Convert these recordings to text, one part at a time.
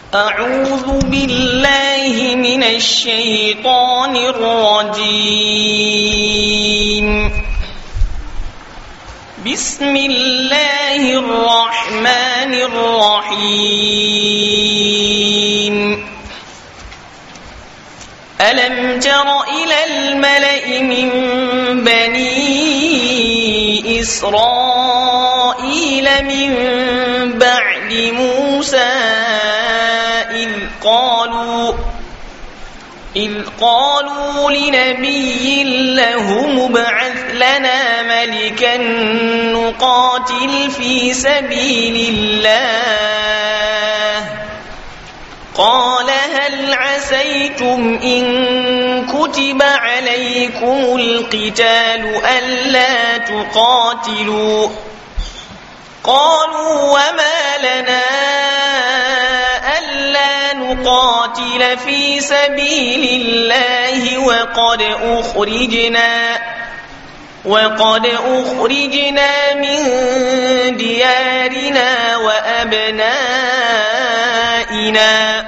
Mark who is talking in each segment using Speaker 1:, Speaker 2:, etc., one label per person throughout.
Speaker 1: أعوذ بالله من الشيطان الرجيم بسم الله الرحمن الرحيم ألم تر إلى الملأ من بني إسرائيل من بعد موسى إذ قالوا إذ قالوا لنبي له مبعث لنا ملكا نقاتل في سبيل الله قال هل عسيتم إن كتب عليكم القتال ألا تقاتلوا قالوا وما لنا ألا نقاتل في سبيل الله وقد أخرجنا وقد أخرجنا من ديارنا وأبنائنا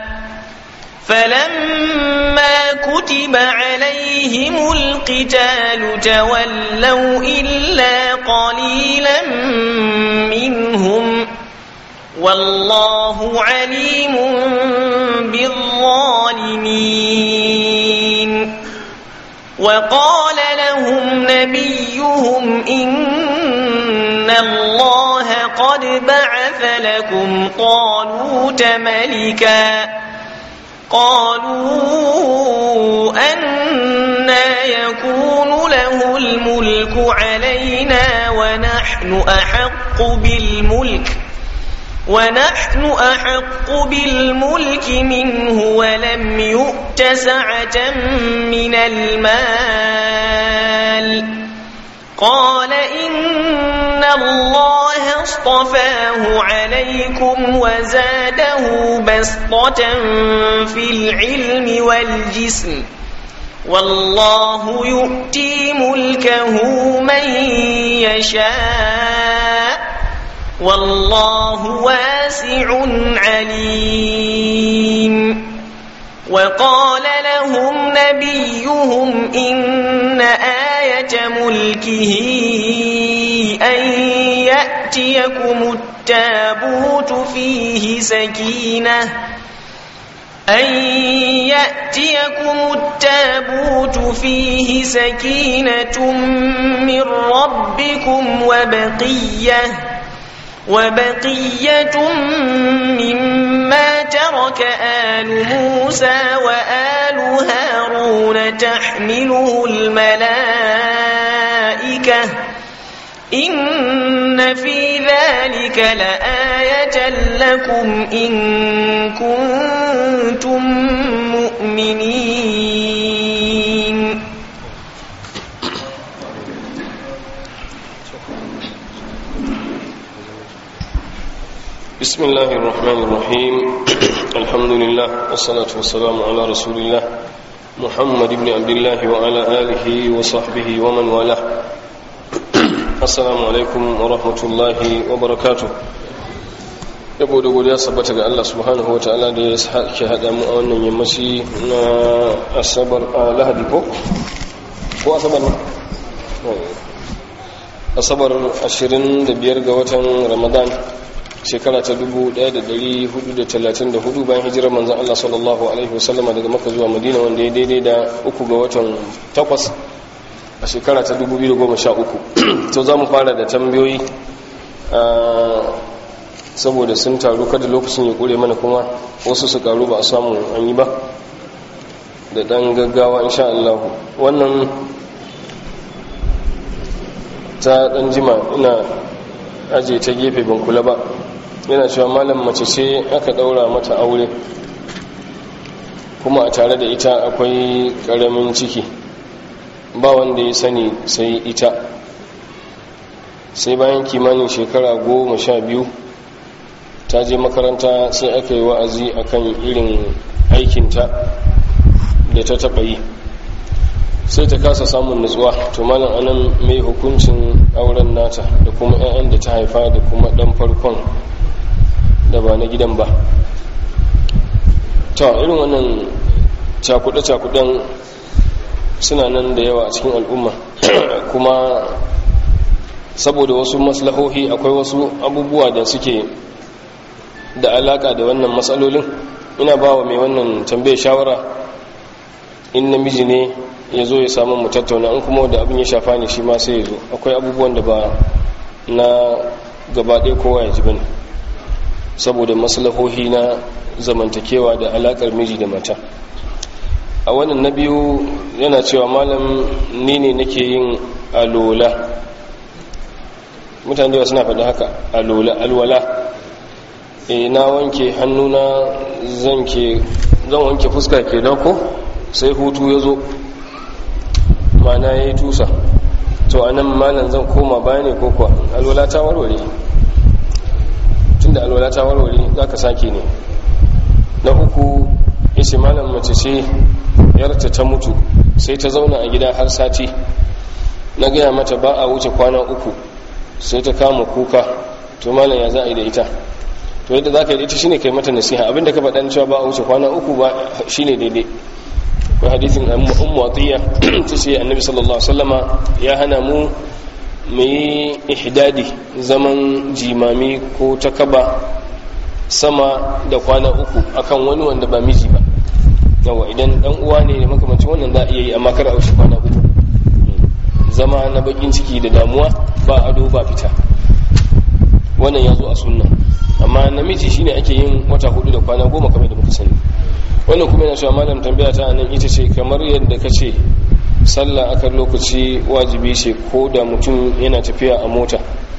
Speaker 1: فلما كتب عليهم القتال تولوا إلا قليلا منهم والله عليم بالظالمين وقال لهم نبيهم إن الله قد بعث لكم طالوت ملكا قالوا أنا يكون له الملك علينا ونحن أحق بالملك ونحن أحق بالملك منه ولم يؤت سعة من المال قال إن الله اصطفاه عليكم وزاده بسطة في العلم والجسم والله يؤتي ملكه من يشاء والله واسع عليم وقال لهم نبيهم إن آية ملكه أن يأتيكم التابوت فيه سكينة أن يأتيكم التابوت فيه سكينة من ربكم وبقية وبقية مما ترك آل موسى وآل هارون تحمله الملائكة إن في ذلك لآية لكم إن كنتم مؤمنين
Speaker 2: بسم الله الرحمن الرحيم الحمد لله والصلاة والسلام على رسول الله محمد بن عبد الله وعلى آله وصحبه ومن والاه السلام عليكم ورحمة الله وبركاته yabo da godiya sabbata ga Allah subhanahu wataala da ya sake hada mu a wannan yammaci na asabar a lahadi ko ko asabar ne asabar 25 ga watan ramadan shekara ta 1434 bayan hijirar manzan Allah sallallahu Alaihi wasallama daga maka zuwa madina wanda ya daidai da uku ga watan takwas a shekara ta 2013 to za mu fara da tambayoyi saboda sun taru kada lokacin ya kure mana kuma wasu su karu ba a samu an yi ba da dan gaggawa insha Allah wannan ta dan jima ina aje ta gefe ban kula ba yana cewa malam mace ce aka daura mata aure kuma a tare da ita akwai karamin ciki ba wanda ya sani sai ita sai bayan kimanin shekara goma sha biyu ta je makaranta sai aka yi wa'azi akan irin aikinta da ta taɓa yi sai ta kasa samun nutsuwa to malam anan mai hukuncin auren nata da kuma 'ya'yan da ta haifa da kuma ɗan farkon da ba na gidan ba to irin wannan cakuɗe-cakuɗen suna nan da yawa a cikin al'umma kuma saboda wasu maslahohi akwai wasu abubuwa da suke da alaka da wannan matsalolin ina ba wa mai wannan tambayar shawara in namiji ne ya zo ya samu mu tattauna in kuma da abin ya shafa ne shi ma sai ya zo akwai abubuwan da ba na gabaɗaya kowa ya ji bane saboda maslahohi na zamantakewa da alakar miji da mata a wannan na biyu yana cewa malam ni ne nake yin alola mutane da suna faɗi haka alola alwala e na wanke hannuna zan wanke fuska ke ko sai hutu ya zo mana ya yi tusa to a nan malam zan koma baya ne ko kuwa alwala ta warware tun da alwala ta warware za ka sake ne na uku isi malam mace ce yarta ta mutu sai ta zauna a gida har sati na gaya mata ba a wuce kwana uku sai ta kama kuka to malam ya za a yi da ita to yadda za ka yi da ita shine kai mata nasiha abinda ka faɗa cewa ba a wuce kwana uku ba shine daidai ko hadithin ummu atiya ta ce annabi sallallahu alaihi wasallama ya hana mu mu yi ihdadi zaman jimami ko takaba sama da kwana uku akan wani wanda ba miji ba yawa idan dan uwa ne da makamancin wannan za a iya yi amma kar a wuce kwana uku zama na bakin ciki da damuwa ba ado ba fita wannan ya zo a sunna amma namiji shine ake yin wata hudu da kwana goma kamar da muka sani wannan kuma yana cewa malam tambaya ta nan ita ce kamar yadda ka ce sallah akan lokaci wajibi ce ko da mutum yana tafiya a mota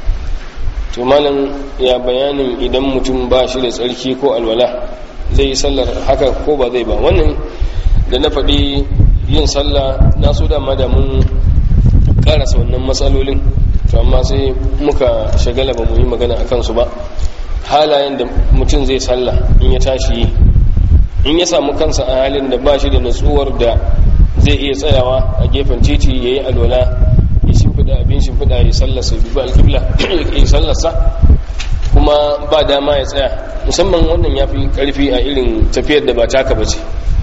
Speaker 2: to malam ya bayanin idan mutum ba shi da tsarki ko alwala zai yi sallar haka ko ba zai ba wannan da na faɗi yin sallah na so dama da mun karasa wannan matsalolin to amma sai muka shagala ba mu yi magana a kansu ba halayen da mutum zai sallah in ya tashi yi in ya samu kansa a halin da ba shi da natsuwar da zai iya tsayawa a gefen titi ya yi alwala ya shimfiɗa abin shimfiɗa ya sallasa bi ba alƙibla ya sallasa kuma ba dama ya tsaya musamman wannan ya fi ƙarfi a irin tafiyar da ba taka ba ce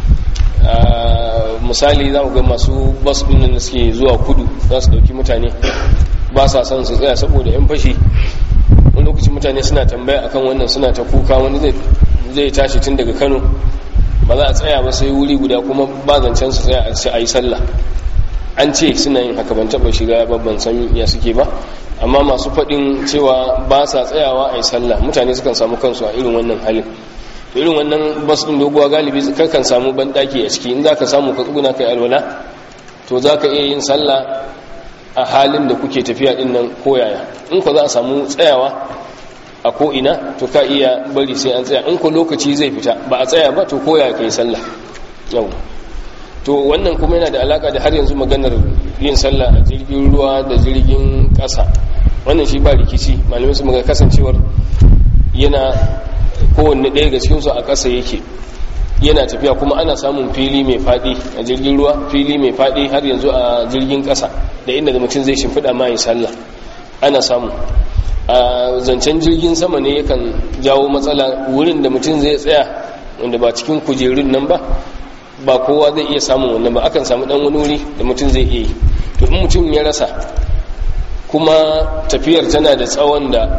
Speaker 2: misali za ku ga masu bas ɗin da suke zuwa kudu za su ɗauki mutane ba sa son su tsaya saboda 'yan fashi wani lokaci mutane suna tambaya akan wannan suna ta kuka wani zai tashi tun daga kano ba za a tsaya ba sai wuri guda kuma ba zancen su tsaya a yi sallah an ce suna yin haka ban taɓa shiga babban san ya suke ba amma masu faɗin cewa ba sa tsayawa a yi sallah mutane sukan samu kansu a irin wannan halin to irin wannan bas ɗin doguwa galibi kakan samu banɗaki a ciki in za ka samu ka tsuguna kai alwala to za ka iya yin sallah a halin da kuke tafiya ɗin nan koyaya in ko za a samu tsayawa a ko'ina to ka iya bari sai an tsaya in ko lokaci zai fita ba a tsaya ba to koya ka yi sallah yau to wannan kuma yana da alaka da har yanzu maganar yin sallah a jirgin ruwa da jirgin ƙasa wannan shi ba rikici malamai su maga kasancewar yana kowanne ɗaya ga cikinsu a ƙasa yake yana tafiya kuma ana samun fili mai faɗi a jirgin ruwa fili mai faɗi har yanzu a jirgin ƙasa da inda da mutum zai shimfiɗa ma yi sallah ana samu a zancen jirgin sama ne yakan jawo matsala wurin da mutum zai tsaya wanda ba cikin kujerun nan ba ba kowa zai iya samun wannan ba akan samu dan wani wuri da mutum zai iya yi to in mutum ya rasa kuma tafiyar tana da tsawon da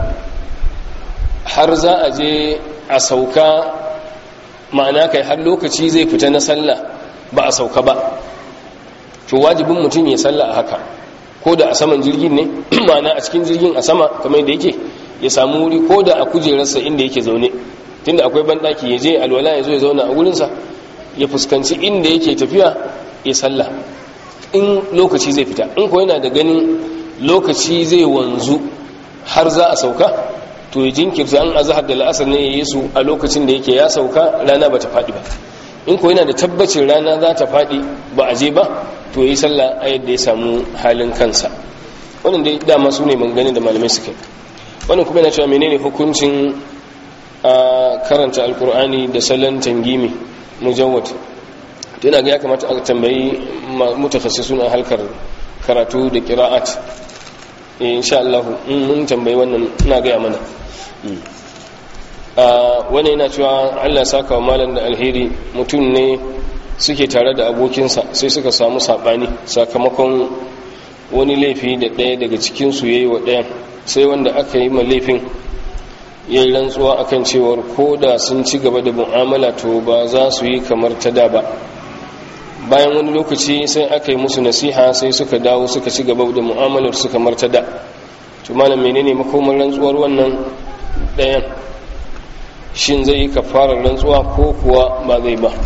Speaker 2: har za a je a sauka ma'ana kai har lokaci zai fita na sallah ba a sauka ba to wajibin mutum ya sallah a haka ko da a saman jirgin ne ma'ana a cikin jirgin a sama kamar da yake ya samu wuri ko da a kujerarsa inda yake zaune tunda akwai banɗaki ya je alwala ya zo ya zauna a wurinsa ya fuskanci inda yake tafiya ya sallah in lokaci zai fita in ko yana da ganin lokaci zai wanzu har za a sauka to ya jinkirta an azhar da la'asar ne ya yi su a lokacin da yake ya sauka rana ba ta faɗi ba in ko yana da tabbacin rana za ta faɗi ba a je ba to yi sallah a yadda ya samu halin kansa wannan dai dama su ne gani da malamai suke wannan kuma yana cewa menene hukuncin a karanta alkur'ani da salon tangimi mujawwad to yana ga ya kamata a tambayi mutakassisun a halkar karatu da qira'at insha Allah in mun tambayi wannan ina ga mana wani yana cewa allah saka wa malam da alheri mutum ne suke tare da abokinsa sai suka samu saɓani sakamakon wani laifi da ɗaya daga cikinsu ya yi wa ɗayan sai wanda aka yi ma laifin ya yi rantsuwa akan cewar ko da sun ci gaba da mu'amala to ba za su yi kamar ta da ba bayan wani lokaci sai aka yi musu nasiha sai suka dawo suka ci gaba da mu'amalar su kamar ta da to malam menene makomar rantsuwar wannan ɗayan shin zai yi kafarar rantsuwa ko kuwa ba zai ba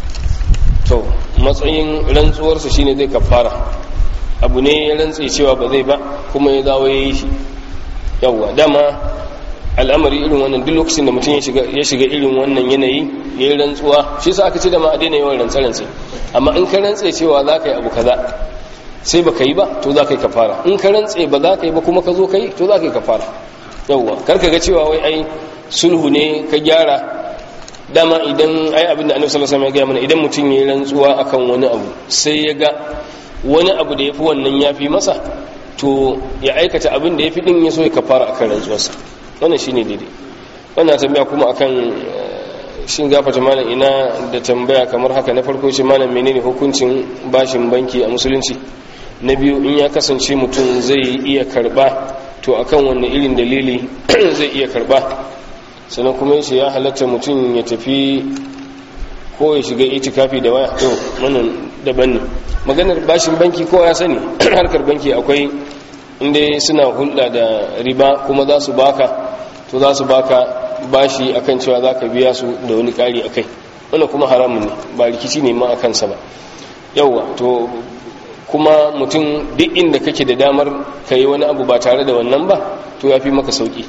Speaker 2: to matsayin rantsuwarsa shine zai kafara abu ne ya rantse cewa ba zai ba kuma ya dawo ya yi shi yawwa dama al'amari irin wannan duk lokacin da mutum ya shiga irin wannan yanayi ya yi rantsuwa shi sa aka ce da ma a daina yawan rantse-rantse amma in ka rantse cewa za ka yi abu kaza sai ba ka yi ba to za ka yi kafara in ka rantse ba za ka yi ba kuma ka zo ka yi to za ka yi kafara yawwa kar ka ga cewa wai ai sulhu ne ka gyara dama idan ai abin da annabi sallallahu alaihi wasallam ya gaya mana idan mutum ya yi rantsuwa akan wani abu sai ya ga wani abu da yafi wannan yafi masa to ya aikata abin da yafi din ya so ya kafara akan rantsuwarsa wannan shine daidai wannan tambaya kuma akan shin gafata malam ina da tambaya kamar haka na farko shi malam menene hukuncin bashin banki a musulunci na biyu in ya kasance mutum zai iya karba to akan wanne irin dalili zai iya karba sannan kuma yace ya halatta mutum ya tafi ko ya shiga itikafi da waya to wannan daban ne maganar bashin banki kowa ya sani harkar banki akwai inda suna hulɗa da riba kuma za su baka to za su baka bashi akan cewa za ka biya su da wani ƙari a kai wannan kuma haramun ne ba rikici ne ma a kansa ba yauwa to kuma mutum duk inda kake da damar ka yi wani abu ba tare da wannan ba to ya fi maka sauƙi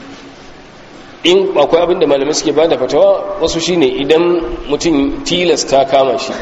Speaker 2: in akwai abin da malamai suke ba da fatawa wasu shine idan mutum tilasta kama shi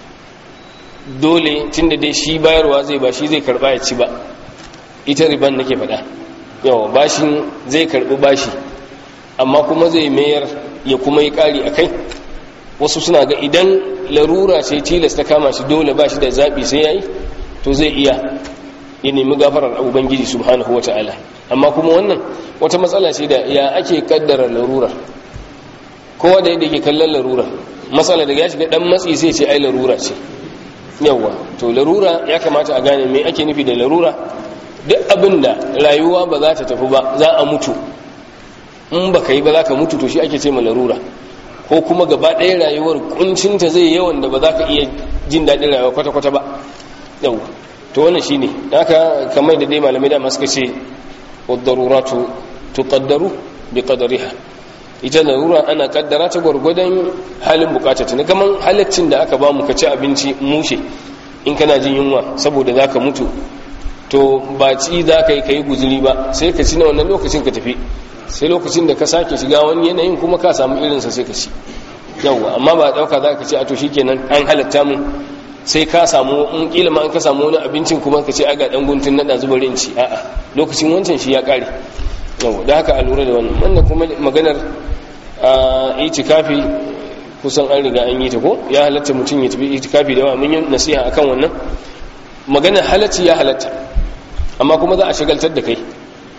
Speaker 2: dole tun da dai shi bayarwa zai ba shi zai karba ya ci ba ita riban nake faɗa yawa bashin zai karbi bashi amma kuma zai mayar ya kuma yi ƙari a kai wasu suna ga idan larura ce tilasta kama shi dole ba shi da zaɓi sai ya yi to zai iya ya nemi gafarar ubangiji subhanahu wa ta'ala amma kuma wannan wata matsala ce da ya ake kaddara larura kowa da yadda yake kallon larura matsala daga ya shiga dan matsi sai ce ai larura ce yawwa to larura ya kamata a gane me ake nufi da larura duk abin da rayuwa ba za ta tafi ba za a mutu in ba ka yi ba za ka mutu to shi ake ce ma larura ko kuma gaba ɗaya rayuwar kuncinta zai yawan da ba za ka iya jin daɗin rayuwa kwata-kwata ba yawwa to wannan shi ne haka kamar da dai malamai da suka ce wadaruratu tuqaddaru bi qadariha ita larura ana kaddara ta gwargwadon halin bukatata ne kaman halaccin da aka ba mu ka ci abinci mushe in kana jin yunwa saboda zaka mutu to ba ci za ka yi ka yi guzuri ba sai ka ci na wannan lokacin ka tafi sai lokacin da ka sake shiga wani yanayin kuma ka samu irinsa sai ka ci yawwa amma ba dauka za ka ci a to shikenan an halatta mu sai ka samu in kila ma an ka samu wani abincin kuma ka ce aga dan guntun nada zuba rinci a'a lokacin wancan shi ya kare yau da haka a lura da wannan wannan kuma maganar a itikafi kusan an riga an yi ta ko ya halatta mutum ya tafi itikafi da yawa mun yi nasiha akan wannan maganar halacci ya halatta amma kuma za a shagaltar da kai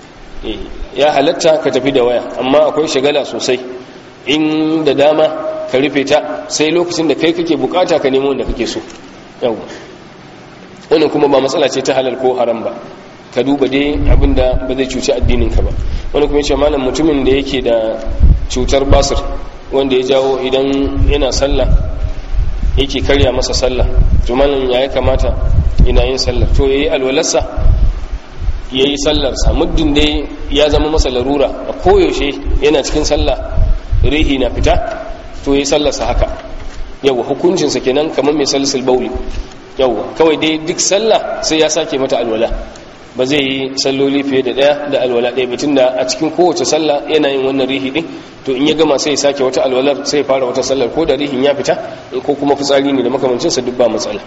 Speaker 2: ya halatta ka tafi da waya amma akwai shagala sosai in da dama ka rufe ta sai lokacin da kai kake bukata ka nemo wanda kake so yau wannan kuma ba matsala ce ta halal ko haram ba ka duba dai abinda ba zai cuci addininka ba wani kuma yace malam mutumin da yake da cutar basir wanda ya jawo idan yana sallah yake karya masa sallah to malam ya ya kamata ina yin sallah to yayi alwalarsa yayi sallarsa muddin dai ya zama masa larura a koyaushe yana cikin sallah rihi na fita to yayi sallarsa haka yawa hukuncinsa kenan kamar mai salisul bauli yawa kawai dai duk sallah sai ya sake mata alwala ba zai yi salloli fiye da daya da alwala ɗaya batun da a cikin kowace sallah yana yin wannan rihi din to in ya gama sai ya sake wata alwalar sai ya fara wata sallar ko da rihin ya fita ko kuma fitsari ne da makamancinsa duk ba matsala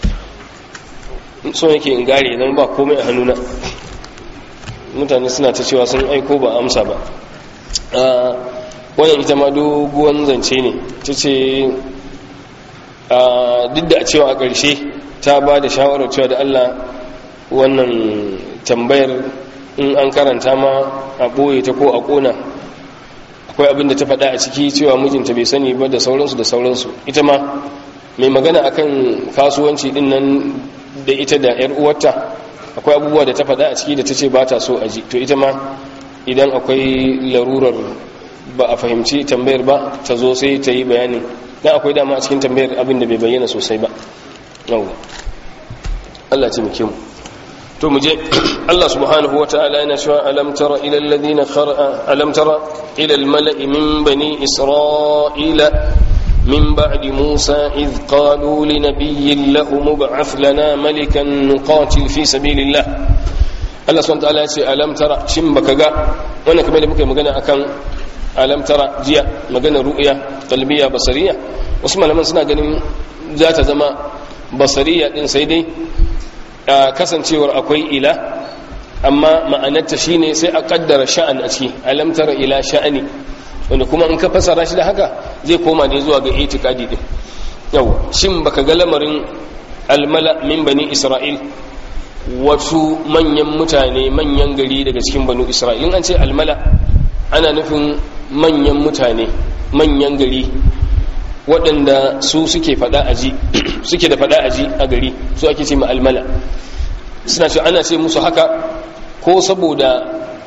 Speaker 2: so yake in gare zan ba komai a hannuna mutane suna ta cewa sun aiko ba amsa ba wannan ita ma doguwan zance ne ta ce duk da a cewa a ƙarshe ta ba da shawarar cewa da allah wannan tambayar in an karanta ma a ɓoye ta ko a ƙona akwai abin da ta faɗa a ciki cewa mijinta bai sani ba da sauransu da sauransu ita ma mai magana akan kasuwanci din nan da ita da yar uwarta akwai abubuwa da ta faɗa a ciki da ta ce ba ta so a ji to ita ma idan akwai larurar ba a fahimci tambayar ba ta zo sai ta yi bayanin dan akwai dama a cikin tambayar abin da bai bayyana sosai ba yau Allah ce muke mu to mu je Allah subhanahu wata'ala yana cewa alam tara ila alladhina khara alam tara ila almala'i min bani isra'ila min ba'di musa id qalu li nabiyyin lahu mub'ath lana malikan nuqatil fi sabilillah Allah subhanahu wata'ala ya ce alam tara shin baka ga wannan kamar da muke magana akan alam tara jiya magana ru'ya qalbiya basariya wasu malaman suna ganin za ta zama basariya din sai dai kasancewar akwai ila amma ma'anarta shine sai a kaddara sha'an a ciki alam tara ila sha'ani wanda kuma in ka fasara shi da haka zai koma ne zuwa ga itikadi din yau shin baka ga lamarin almala min bani isra'il wasu manyan mutane manyan gari daga cikin banu isra'il an ce almala ana nufin manyan mutane manyan gari waɗanda su suke faɗa aji suke da faɗa aji a gari su ake ce almala suna ce ana ce musu haka ko saboda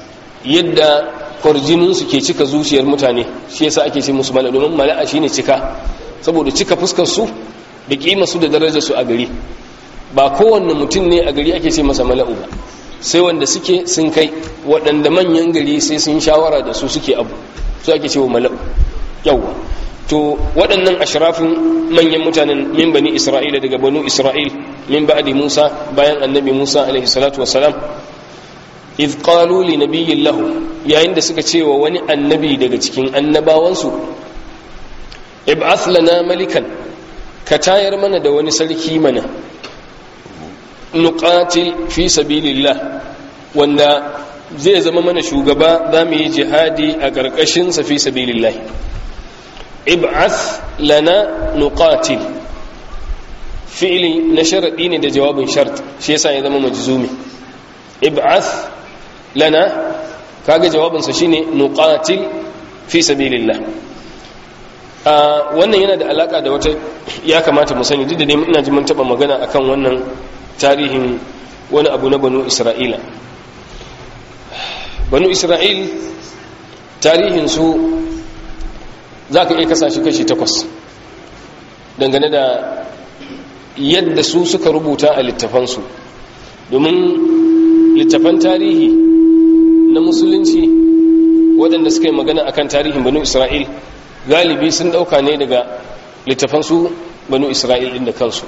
Speaker 2: yadda kwarjininsu ke cika zuciyar mutane shi yasa ake ce musu mala domin mala'a shine cika saboda cika fuskar su da kima su da darajar su a gari ba kowanne mutum ne a gari ake ce masa mala'u ba sai wanda suke sun kai waɗanda manyan gari sai sun shawara da su suke abu su ake ce wa mala'u yawwa to waɗannan ashrafin manyan mutanen min bani isra'ila daga banu isra'il min ba'di musa bayan annabi musa alaihi salatu wassalam idh qalu li nabiyyin lahu yayin da suka ce wa wani annabi daga cikin annabawansu ib'ath lana malikan ka tayar mana da wani sarki mana nuqatil fi sabilillah wanda zai zama mana shugaba za mu yi jihadi a ƙarƙashin sa fi sabilillah ib'ath lana nuqatil fi'li na sharadi ne da jawabin shart shi yasa ya zama majzumi ib'ath lana kaga jawabin sa shine nuqatil fi sabilillah a wannan yana da alaka da wata ya kamata mu sani duk da dai ina ji mun taba magana akan wannan tarihin wani abu na banu isra'ila banu isra'il tarihin su za ka iya kasashe kashi takwas dangane da yadda su suka rubuta a littafansu domin littafan tarihi na musulunci waɗanda suka yi magana akan tarihin banu isra'il galibi sun ɗauka ne daga littafansu banu isra'il ɗin da kansu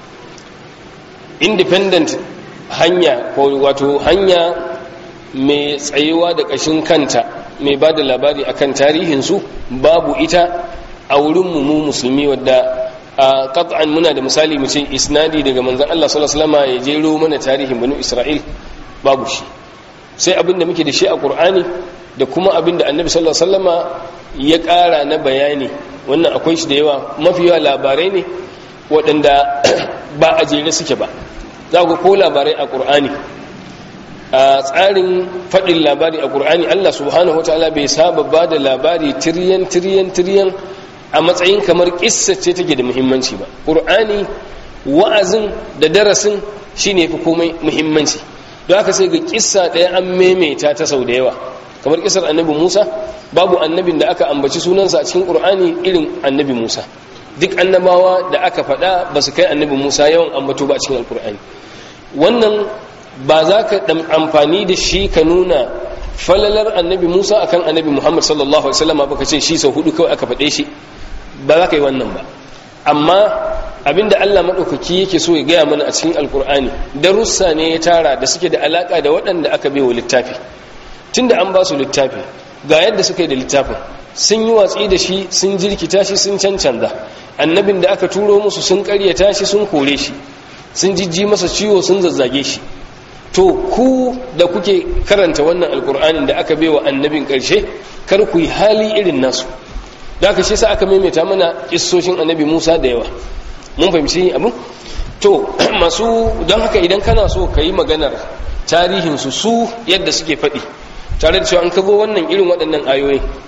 Speaker 2: independent hanya ko wato hanya mai tsayewa da ƙashin kanta mai ba da labari akan tarihinsu babu ita a wurinmu mu musulmi wadda a qat'an muna da misali mu ce isnadi daga manzon Allah sallallahu alaihi wasallam ya jero mana tarihin banu Isra'il babu shi sai abinda muke da shi a Qur'ani da kuma abinda Annabi sallallahu alaihi wasallama ya ƙara na bayani wannan akwai shi da yawa mafi yawa labarai ne waɗanda ba a jere suke ba za ku ko labarai a Qur'ani a tsarin faɗin labari a ƙur'ani Allah subhanahu wataala bai saba ba da labari tiryan tiryan tiryan a matsayin kamar ƙissa ce take da muhimmanci ba ƙur'ani wa'azin da darasin shine fi komai muhimmanci don haka sai ga ƙissa ɗaya an maimaita ta sau da yawa kamar ƙissar annabi musa babu annabin da aka ambaci sunansa a cikin ƙur'ani irin annabi musa duk annabawa da aka faɗa ba su kai annabi musa yawan ambato ba a cikin alƙur'ani wannan ba za ka ɗan amfani da shi ka nuna falalar annabi musa akan annabi muhammad sallallahu alaihi wasallam ba ka ce shi sau hudu kawai aka faɗe shi ba za ka yi wannan ba amma abinda allah maɗaukaki yake so ya gaya mana a cikin alkur'ani darussa ne ya tara da suke da alaƙa da waɗanda aka bai wa littafi tunda an ba su littafi ga yadda suka yi da littafin sun yi watsi da shi sun jirkita shi sun cancanza annabin da aka turo musu sun karyata shi sun kore shi sun jijji masa ciwo sun zazzage shi to ku da kuke karanta wannan alkur'anin da aka baiwa annabin karshe kar ku yi hali irin nasu da aka shi sa aka maimaita mana kissoshin annabi musa da yawa mun fahimci abin to masu don haka idan kana so ka yi maganar tarihinsu su yadda suke faɗi tare da cewa an kago wannan irin waɗannan ayoyi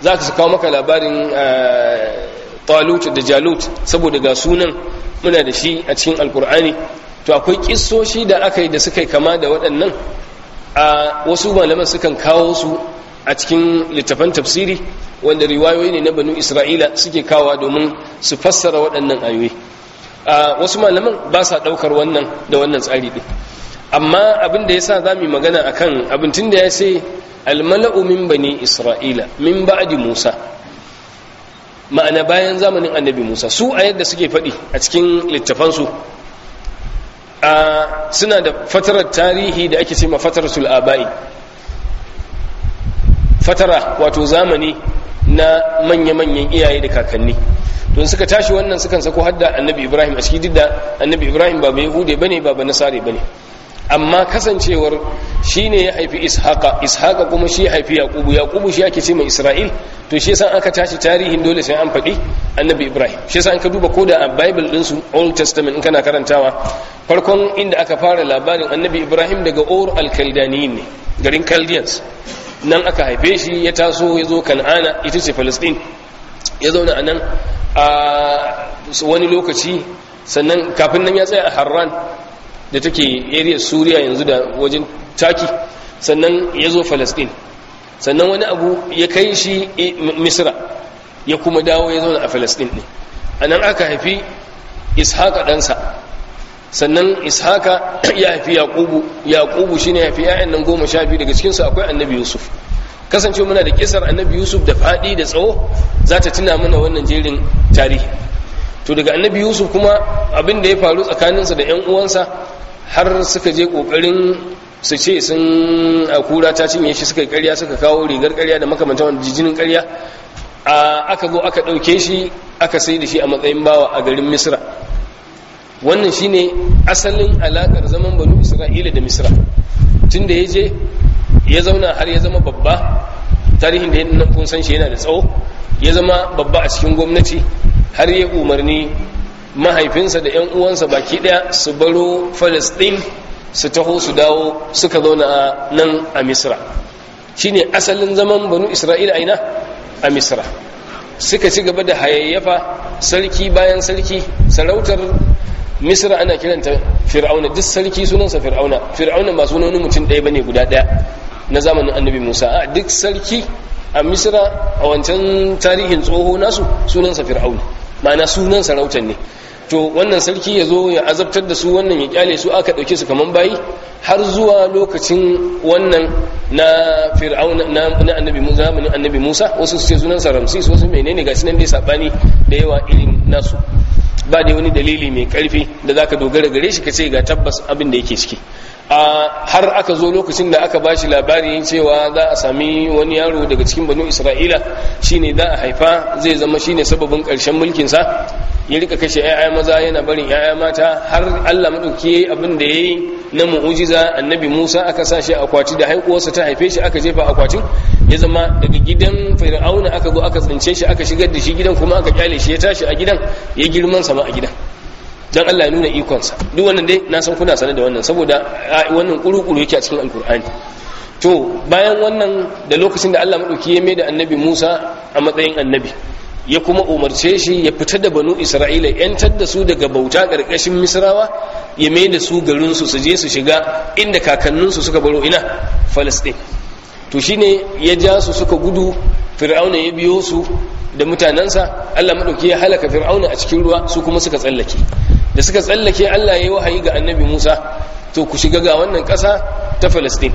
Speaker 2: za ka kawo maka labarin talut da jalut saboda ga sunan muna da shi a cikin alkur'ani to akwai kissoshi da aka yi da suka yi kama da waɗannan a wasu malaman sukan kawo su a cikin littafan tafsiri wanda riwayoyi ne na banu isra'ila suke kawowa domin su fassara waɗannan ayoyi a wasu malaman ba sa ɗaukar wannan da wannan tsari ɗin amma abin da ya sa za mu yi magana a kan abin tun da ya ce almala'u min bani isra'ila min ba'adi musa ma'ana bayan zamanin annabi musa su a yadda suke faɗi a cikin littafansu suna da fatarar tarihi da ake ce ma fataratul aba'i fatara wato zamani na manya-manyan iyaye da kakanni don suka tashi wannan sukan sako hadda annabi ibrahim a ciki duk da annabi ibrahim ba bai hude bane ba ba nasare bane amma kasancewar shi ne ya haifi ishaqa ishaqa kuma shi ya haifi yaqubu yaqubu shi ake ce mai isra'il to shi yasa aka tashi tarihin dole sai an faɗi annabi ibrahim shi yasa an ka duba koda a bible din su old testament in kana karantawa farkon inda aka fara labarin annabi ibrahim daga ur al-kaldaniyin ne garin chaldeans nan aka haife shi ya taso ya zo kan'ana ita ce palestine ya zauna a nan a wani lokaci sannan kafin nan ya tsaya a harran da take area suriya yanzu da wajen taki sannan ya zo falastin sannan wani abu ya kai shi misra ya kuma dawo ya zauna a falastin ne a nan aka haifi ishaka ɗansa sannan ishaka ya haifi yaƙubu yaƙubu shi ne ya haifi ‘ya'yan nan goma sha biyu daga cikinsu akwai annabi yusuf kasance muna da kisar annabi yusuf da faɗi da tsawo za ta tuna mana wannan jerin tarihi to daga annabi yusuf kuma abin da ya faru tsakaninsa da 'yan uwansa har suka je kokarin su ce sun a kura ta cinye shi suka karya suka kawo rigar karya da makamantan wanda jijinin karya a aka zo aka ɗauke shi aka sai da shi a matsayin bawa a garin misra wannan shine asalin alakar zaman banu isra'ila da misra tun da ya je ya zauna har ya zama babba tarihin da ya kun san shi yana da tsawo ya zama babba a cikin gwamnati har ya umarni mahaifinsa da 'yan uwansa baki daya su baro falastin su taho su dawo suka zauna a nan a misra shine asalin zaman banu isra'ila aina a misra suka ci gaba da hayayyafa sarki bayan sarki sarautar misra ana kiranta fir'auna duk sarki sunansa fir'auna fir'auna ba sunan mutum ɗaya bane guda ɗaya na zamanin annabi musa a duk sarki a misra a wancan tarihin tsoho nasu sunansa fir'auna ma'ana sunan sarautar ne to wannan sarki ya zo ya azabtar da su wannan ya kyale su aka ɗauke su kaman bayi har zuwa lokacin wannan na fir'auna na annabi musa zamanin annabi musa wasu su ce sunansa ramsis wasu menene ga nan dai sabani da yawa irin nasu ba da wani dalili mai karfi da zaka dogara gare shi ka ce ga tabbas abin da yake ciki har aka zo lokacin da aka bashi labari cewa za a sami wani yaro daga cikin banu isra'ila shine za a haifa zai zama shine sababin karshen mulkinsa ya rika kashe 'ya'ya maza yana barin 'ya'ya mata har allah maɗauki abin da ya yi na mu'ujiza annabi musa aka sa shi akwati da haikuwarsa ta haife shi aka jefa akwatin ya zama daga gidan fir'auna aka zo aka tsince shi aka shigar da shi gidan kuma aka kyale shi ya tashi a gidan ya girman sama a gidan dan Allah ya nuna ikonsa duk wannan dai na san kuna sanar da wannan saboda wannan kuru-kuru yake a cikin alkur'ani to bayan wannan da lokacin da Allah madauki ya mai da annabi Musa a matsayin annabi ya kuma umarce shi ya fita da banu Isra'ila yantar da su daga bauta karkashin Misrawa ya mai da su garin su su je su shiga inda kakanninsu suka baro ina Palestine to shine ya ja su suka gudu fir'auna ya biyo su da mutanensa Allah madauki ya halaka fir'auna a cikin ruwa su kuma suka tsallake da suka tsallake Allah ya yi wahayi ga annabi Musa to ku shiga ga wannan ƙasa ta Palestine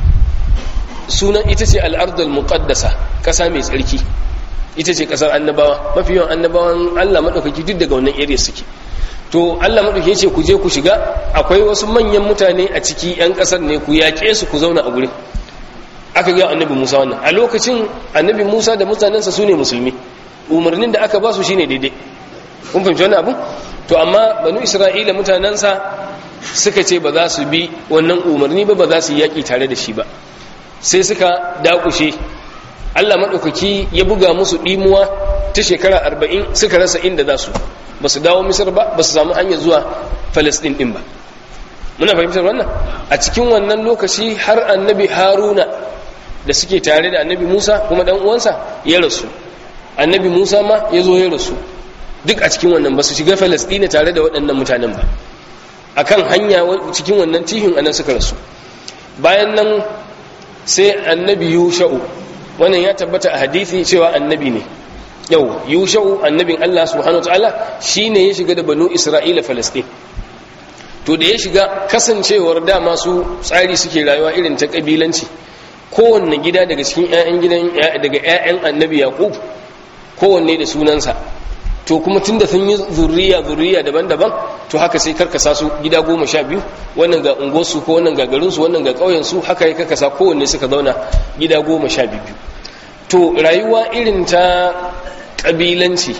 Speaker 2: sunan ita ce al'ardul muqaddasa ƙasa mai tsarki ita ce ƙasar annabawa mafi yawan annabawan Allah madaukaki duk daga wannan area suke to Allah madaukaki ya ce ku je ku shiga akwai wasu manyan mutane a ciki yan ƙasar ne ku yaƙe su ku zauna a gurin aka ga annabi Musa wannan a lokacin annabi Musa da mutanensa su ne musulmi umarnin da aka ba su shine daidai kun fahimci wannan abu to amma banu isra'ila mutanensa suka ce ba za su bi wannan umarni ba ba za su yi yaƙi tare da shi ba sai suka dakushe allah maɗaukaki ya buga musu ɗimuwa ta shekara arba'in suka rasa inda za su ba su dawo misir ba ba su samu hanyar zuwa falasɗin ɗin ba muna fahimtar wannan a cikin wannan lokaci har annabi haruna da suke tare da annabi musa kuma dan uwansa ya rasu annabi musa ma ya zo ya rasu duk a cikin wannan ba su shiga falasɗina tare da waɗannan mutanen ba akan hanya cikin wannan tihin anan suka rasu bayan nan sai annabi yusha'u wannan ya tabbata a hadithi cewa annabi ne yau yusha'u annabin Allah subhanahu wataala shine ya shiga da banu Isra'ila Falastin to da ya shiga kasancewar dama su tsari suke rayuwa irin ta kabilanci kowanne gida daga cikin ƴaƴan gidan daga ƴaƴan annabi Yaqub kowanne da sunansa to kuma tunda sun yi zurriya zurriya daban-daban to haka sai karkasa su gida goma sha biyu wannan ga unguwarsu ko wannan ga garinsu wannan ga ƙauyensu haka ya karkasa kowanne suka zauna gida goma sha biyu to rayuwa irin ta ƙabilanci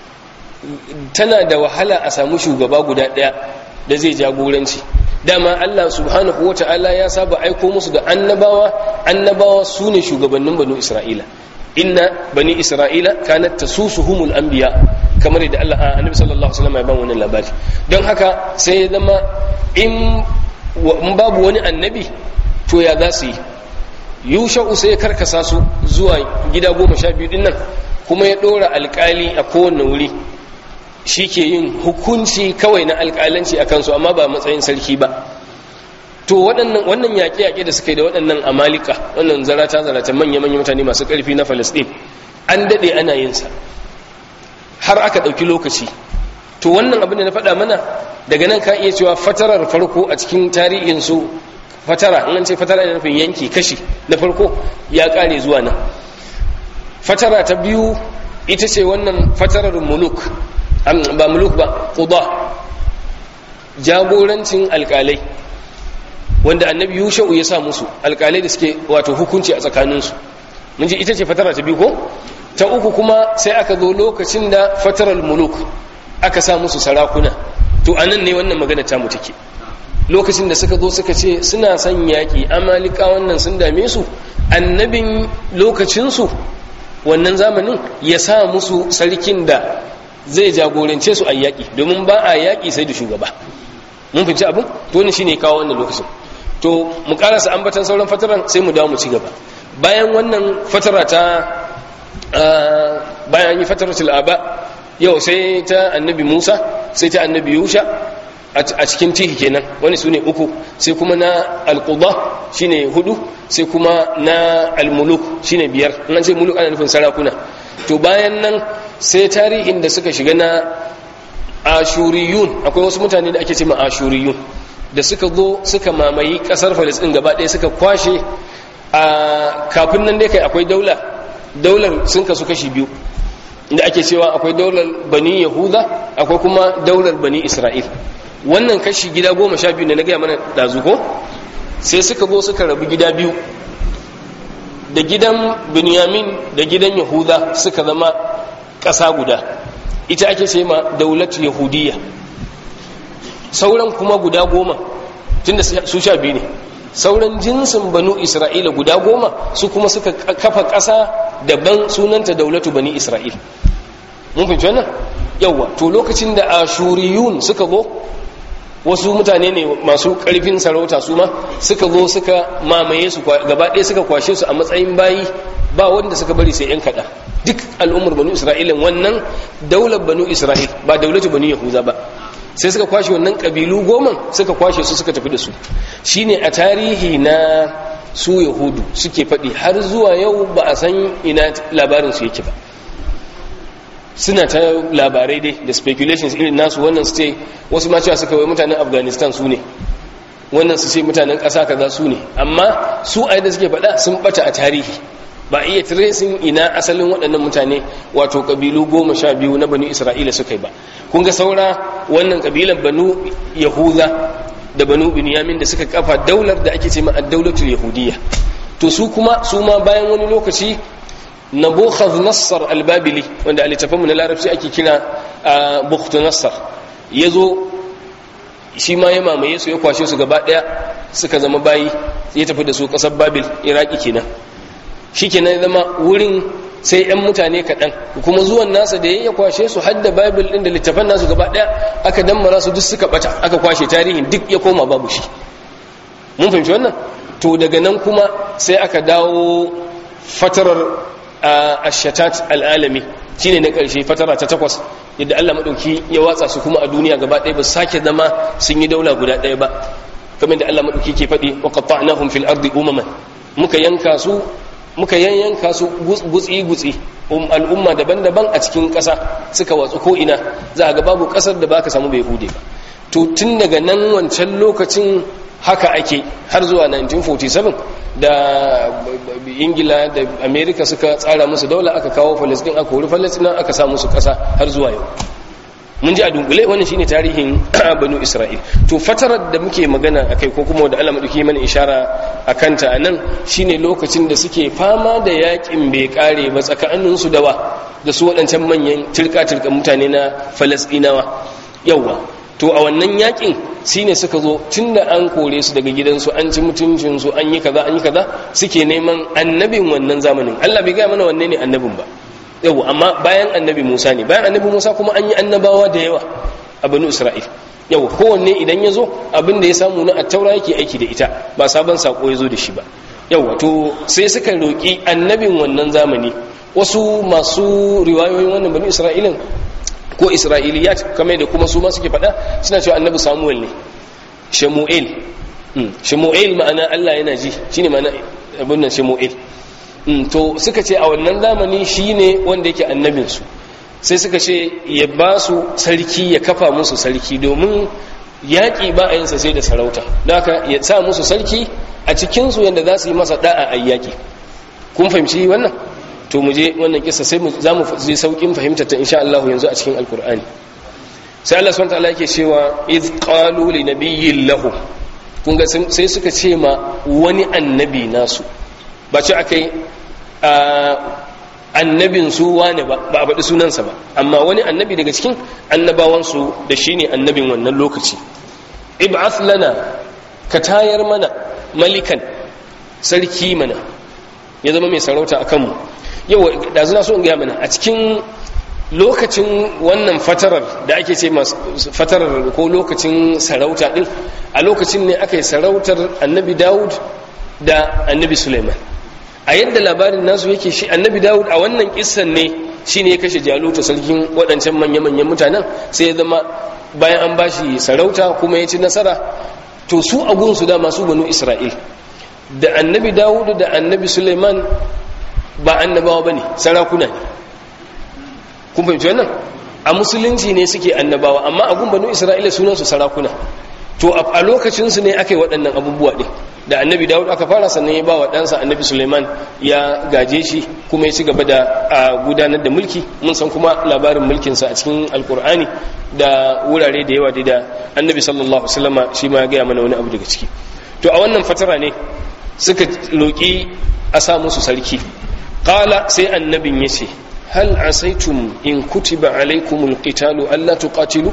Speaker 2: tana da wahala a samu shugaba guda ɗaya da zai jagoranci dama Allah subhanahu wa ta'ala ya saba aiko musu da annabawa annabawa su ne shugabannin banu isra'ila inna bani isra'ila kanat tasusuhumul anbiya kamar yadda Allah annabi sallallahu alaihi wasallam ya ban wannan labari don haka sai ya zama in babu wani annabi to ya za su yi yusha'u sai ya karkasa su zuwa gida goma sha biyu dinnan kuma ya ɗora alkali a kowane wuri shi ke yin hukunci kawai na alkalanci a kansu amma ba matsayin sarki ba to wannan yaƙe-yaƙe da suka yi da waɗannan amalika wannan zarata-zarata manya-manya mutane masu ƙarfi na falasɗin an daɗe ana yinsa har aka ɗauki lokaci to wannan abin da na faɗa mana daga nan ka iya cewa fatarar farko a cikin tarihinsu fatara in an ce fatara yana nufin yanki kashi na farko ya ƙare zuwa nan fatara ta biyu ita ce wannan fatarar muluk ba muluk ba ƙuda jagorancin alƙalai wanda annabi yusha'u ya sa musu alƙalai da suke wato hukunci a tsakaninsu mun ji ita ce fatara ta biyu ko ta uku kuma sai aka zo lokacin da fatarar muluk aka sa musu sarakuna to anan ne wannan magana ta mu take lokacin da suka zo suka ce suna son yaƙi amalika wannan sun dame su annabin lokacinsu wannan zamanin ya sa musu sarkin da zai jagorance su a yaƙi domin ba a yaƙi sai da shugaba mun finci abin to ne shine kawo wannan lokacin to mu karasa ambatan sauran fataran sai mu dawo mu ci gaba bayan wannan fatara ta bayan yi fataratul aba yau sai ta annabi Musa sai ta annabi Yusha a cikin tihi kenan wani su ne uku sai kuma na alƙuda shi ne hudu sai kuma na almuluk shi ne biyar nan sai muluk ana nufin sarakuna to bayan nan sai tarihin da suka shiga na ashuriyun akwai wasu mutane da ake ce ma ashuriyun da suka zo suka mamayi ƙasar falisɗin gaba ɗaya suka kwashe a kafin nan dai kai akwai daula daular sun kasu kashi biyu inda ake cewa akwai daular bani yahuda akwai kuma daular bani isra'il wannan kashi gida goma sha biyu ne na gaya mana ɗazu ko sai suka zo suka rabu gida biyu da gidan binyamin da gidan yahuda suka zama ƙasa guda ita ake ce ma daulatu yahudiyya sauran kuma guda goma tunda su sha biyu ne sauran jinsin banu isra'ila guda goma su kuma suka kafa ƙasa daban sunanta daulatu bani isra'il mun fahimci wannan yawwa to lokacin da ashuriyun suka zo wasu mutane ne masu ƙarfin sarauta su ma suka zo suka mamaye su gaba ɗaya suka kwashe su a matsayin bayi ba wanda suka bari sai 'yan kaɗa duk al'ummar banu isra'ilin wannan daular banu isra'il ba daulatu banu yahuza ba sai suka kwashe wannan ƙabilu goma suka kwashe su suka tafi da su shine a tarihi na su yahudu suke faɗi har zuwa yau ba a san ina labarin su yake ba suna ta labarai dai da speculations irin nasu wannan su ce wasu ma cewa suka wai mutanen afghanistan su ne wannan su ce mutanen ƙasa kaza su ne amma su a yadda suke faɗa sun ɓata a tarihi ba iya tracing ina asalin waɗannan mutane wato ƙabilu goma sha biyu na banu isra'ila suka yi ba kun ga saura wannan ƙabilan banu yahuda da banu binyamin da suka kafa daular da ake ce ma ad-daulatul yahudiyya to su kuma su ma bayan wani lokaci nabukhadh nassar al-babili wanda a littafinmu na larabci ake kira bukhtu nassar yazo shi ma ya mamaye su ya kwashe su gaba daya suka zama bayi ya tafi da su kasar babil iraki kenan shikenan zama wurin sai yan mutane kaɗan kuma zuwan nasa da ya kwashe su hadda babil ɗin da littafan nasu gaba ɗaya aka dammara su duk suka bata aka kwashe tarihin duk ya koma babu shi mun fahimci wannan to daga nan kuma sai aka dawo fatarar ashatat al'alami shine na ƙarshe fatara ta takwas yadda Allah maɗauki ya watsa su kuma a duniya gaba ɗaya ba sake zama sun yi daula guda ɗaya ba kamar da Allah maɗauki ke faɗi wa qatta'nahum fil ardi umaman muka yanka su muka yanyanka su gutsi gutsi al'umma daban-daban a cikin ƙasa suka watsu ko ina za ga babu ƙasar da baka samu bai hude ba to tun daga nan wancan lokacin haka ake har zuwa 1947 da ingila da amerika suka tsara musu daula aka kawo falasdin aka wuri falasdina aka sa musu kasa har zuwa yau mun ji a dunkule wannan shine tarihin banu isra'il to fatarar da muke magana akai ko kuma da Allah madauki mana ishara akan ta anan shine lokacin da suke fama da yakin bai kare ba tsakanin su dawa da su waɗancan manyan tilka tilka mutane na falasdinawa yawa to a wannan yakin shine suka zo tunda an kore su daga gidansu an ci mutuncin su an yi kaza an yi kaza suke neman annabin wannan zamanin Allah bai ga mana wanne ne annabin ba yau amma bayan annabi Musa ne bayan annabi Musa kuma an yi annabawa da yawa a banu Isra'il yau kowanne idan ya zo abin da ya samu na attaura yake aiki da ita ba sabon sako ya zo da shi ba yau to sai suka roƙi annabin wannan zamani wasu masu riwayoyin wannan banu Isra'ilin ko isra'iliyat kamar da kuma su ma suke faɗa suna cewa annabi samuel ne shamu'el shamu'el ma'ana allah yana ji shine ma'ana abin nan shamu'el to suka ce a wannan zamani shine wanda yake annabinsu sai suka ce ya ba su sarki ya kafa musu sarki domin yaƙi ba a yinsa sai da sarauta da haka ya sa musu sarki a cikinsu yadda za su yi masa da'a a yaƙi kun fahimci wannan to mu je wannan kisa sai za mu zai saukin fahimta ta insha Allah yanzu a cikin alkur'ani sai Allah subhanahu wataala yake cewa iz qalu li nabiyyin lahu kun ga sai suka ce ma wani annabi nasu ba ce akai annabin su wane ba ba a faɗi sunansa ba amma wani annabi daga cikin annabawansu da shine annabin wannan lokaci ib'ath lana ka tayar mana malikan sarki mana ya zama mai sarauta a kanmu yau da zuna so in gaya mana a cikin lokacin wannan fatarar da ake ce fatarar ko lokacin sarauta din a lokacin ne aka yi sarautar annabi dawud da annabi suleiman a yadda labarin nasu yake shi annabi dawud a wannan kissan ne shi ne ya kashe jaluta sarkin waɗancan manya-manyan mutanen sai ya zama bayan an bashi sarauta kuma ya ci nasara to su a gunsu da masu banu isra'il da annabi dawud da annabi suleiman ba annabawa ba ne sarakuna ne kun fahimci wannan a musulunci ne suke annabawa amma a banu isra'ila sunansu sarakuna to a lokacinsu ne aka yi waɗannan abubuwa ɗin da annabi dawud aka fara sannan ya ba wa ɗansa annabi suleiman ya gaje shi kuma ya ci gaba da gudanar da mulki mun san kuma labarin mulkinsa a cikin alkur'ani da wurare da yawa da annabi sallallahu alaihi shi ma ya gaya mana wani abu daga ciki to a wannan fatara ne suka roƙi a sa musu sarki qala sai annabin ya ce hal asaitum in kutiba alaikumul qitalu alla tuqatilu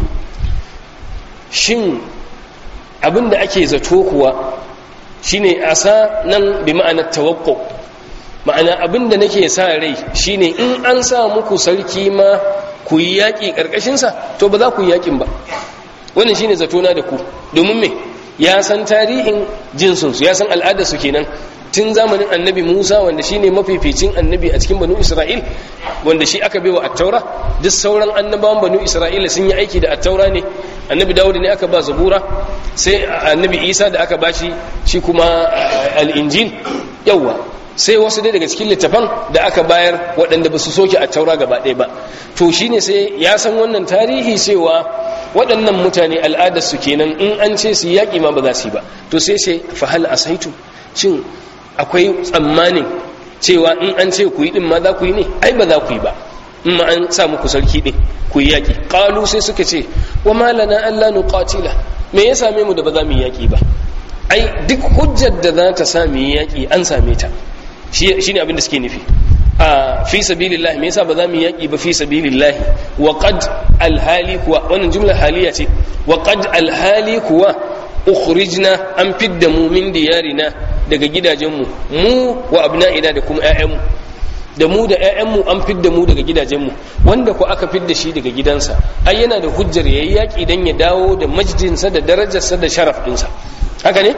Speaker 2: shin abinda ake zato kuwa shine asa nan bi ma'anar tawaqqu ma'ana abinda nake sa rai shine in an sa muku sarki ma ku yi yaƙi ƙarƙashinsa to ba za ku yi yaƙin ba wannan shine zatona da ku domin me ya san tarihin jinsinsu ya san al'adarsu kenan tun zamanin annabi musa wanda shine mafificin annabi a cikin banu isra'il wanda shi aka baiwa attaura duk sauran annabawan banu isra'ila sun yi aiki da attaura ne annabi dawud ne aka ba zabura sai annabi isa da aka bashi shi kuma al'injil yawwa sai wasu dai daga cikin littafan da aka bayar waɗanda ba su soke attaura gaba ɗaya ba to shine sai ya san wannan tarihi cewa waɗannan mutane al'adarsu kenan in an ce su yaƙi ma ba za su yi ba to sai sai fahal asaitu shin akwai tsammanin cewa in an ce ku yi din ma za ku yi ne ai ba za ku yi ba in ma an sa muku sarki din ku yi yaƙi ƙalu sai suka ce wa malana Allah nuqatila me ya same mu da ba za mu yi yaƙi ba ai duk hujjar da za ta sa mu yi yaƙi an same ta shine abin da suke nufi a fi sabilillah me yasa ba za mu yi yaƙi ba fi sabilillah wa qad alhali kuwa wannan jumla haliya ce wa qad alhali kuwa ukhrijna an fidda mu min diyarina daga gidajenmu mu wa abna'ina da kuma ƴaƴanmu da mu da ƴaƴanmu an fidda mu daga gidajenmu wanda ko aka fidda shi daga gidansa ai yana da hujjar yayi yaki dan ya dawo da majdinsa da darajarsa da sharaf dinsa haka ne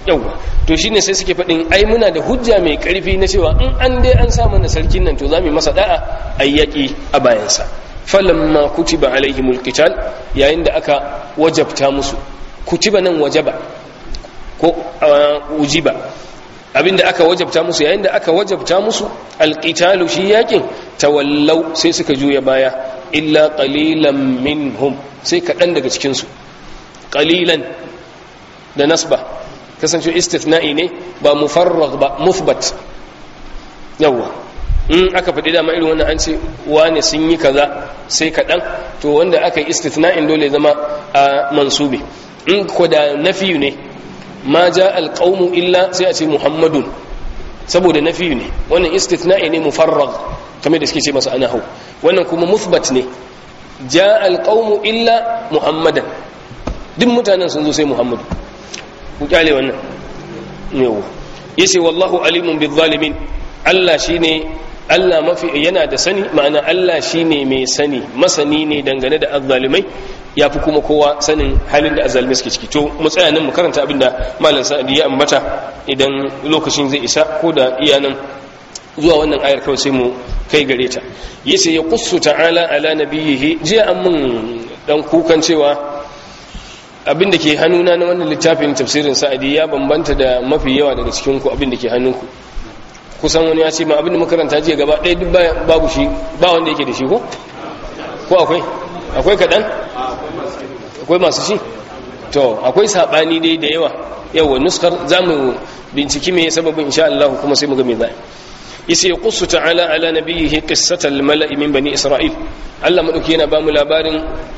Speaker 2: yawa to shine sai suke faɗin ai muna da hujja mai ƙarfi na cewa in an dai an sa mana sarkin nan to za mu yi masa da'a ayyaki a bayansa falamma kutiba alaihimul qital yayin da aka wajabta musu kutiba nan wajaba ko ujiba abinda aka wajabta musu yayin da aka wajabta musu alqitalu shi yakin tawallau sai suka juya baya illa qalilan minhum sai kaɗan daga cikin su qalilan da nasba kasance istithna'i ne ba mufarragh ba muthbat yawa in aka faɗi dama irin wannan an ce wane sun yi kaza sai kaɗan to wanda aka yi istithna'in dole zama a mansubi in ko da nafiyu ne ma ja alƙaunu illa sai a ce muhammadun saboda nafiyu ne wannan istithna'i ne mufarrag kamar da suke ce masa ana hau wannan kuma musbat ne ja alƙaunu illa muhammadan duk mutanen sun zo sai muhammadu ku kyale wannan yawo yace wallahu alimun bil zalimin Allah shine Allah mafi yana da sani ma'ana Allah shine mai sani masani ne dangane da azzalimai ya fi kuma kowa sanin halin da azalimai suke ciki to mu tsaya nan mu karanta abin da malam sa'adi ya ambata idan lokacin zai isa ko da iya nan zuwa wannan ayar kawai sai mu kai gare ta yace ya qussu ta'ala ala nabiyhi jiya an mun dan kukan cewa abin da ke hannuna na wannan littafin tafsirin sa'adi ya bambanta da mafi yawa daga cikin ku abin da ke hannunku kusan wani ya ce ma abin da makaranta jiya gaba ɗaya duk babu shi ba wanda yake da shi ko ko akwai akwai kaɗan akwai masu shi to akwai saɓani dai da yawa yawa nuskar za mu binciki mai sababin insha Allah kuma sai mu ga me za yace ya qussu ta'ala ala nabiyhi qissatal mala'i min bani isra'il Allah madauki yana ba mu labarin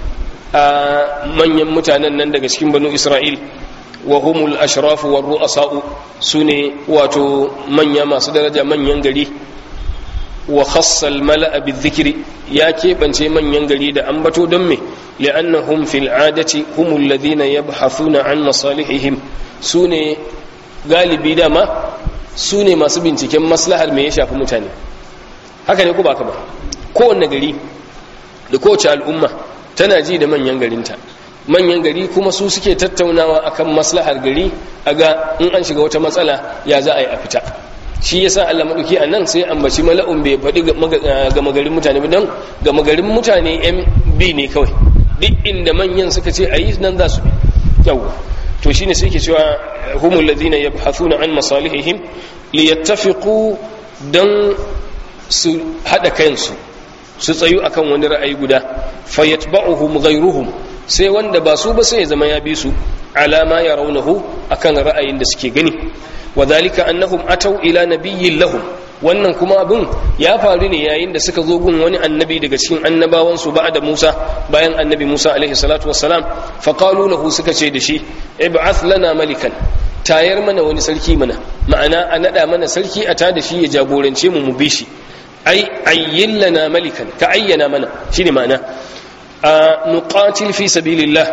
Speaker 2: a manyan mutanen nan daga cikin banu isra'il wa humul ashrafu war ru'asa'u sune wato manya masu daraja manyan gari wa khassal mala'a bizikri ya keɓance manyan gari da ambato don me li'annahum fil adati humul ladina yabhathuna an masalihihim sune galibi dama sune masu binciken maslahar me ya shafi mutane haka ne ko ba ka ba kowanne gari da kowace al'umma tana ji da manyan garinta manyan gari kuma su suke tattaunawa akan maslahar gari a ga in an shiga wata matsala ya za a yi a fita shi yasa Allah madauki a nan sai ambaci mala'un bai faɗi gama garin mutane ba don gama garin mutane yan bi ne kawai duk inda manyan suka ce a yi nan za su bi yawwa to shine sai ke cewa humul ladina yabhathuna an masalihihim liyattafiqu dan su hada kansu su tsayu akan wani ra'ayi guda fayatba'uhum ghayruhum sai wanda ba su ba sai ya zama ya bi su alama ya raunahu akan ra'ayin da suke gani wadhalika annahum atau ila nabiyyin lahum wannan kuma abin ya faru ne yayin da suka zo gun wani annabi daga cikin annabawan su da Musa bayan annabi Musa alaihi salatu wassalam fa qalu lahu suka ce da shi ib'ath lana malikan tayar mana wani sarki mana ma'ana a nada mana sarki a ta da shi ya jagorance mu mu bi shi ai ayyin lana malikan ka ayyana mana shine ma'ana a nuqatil fi sabilillah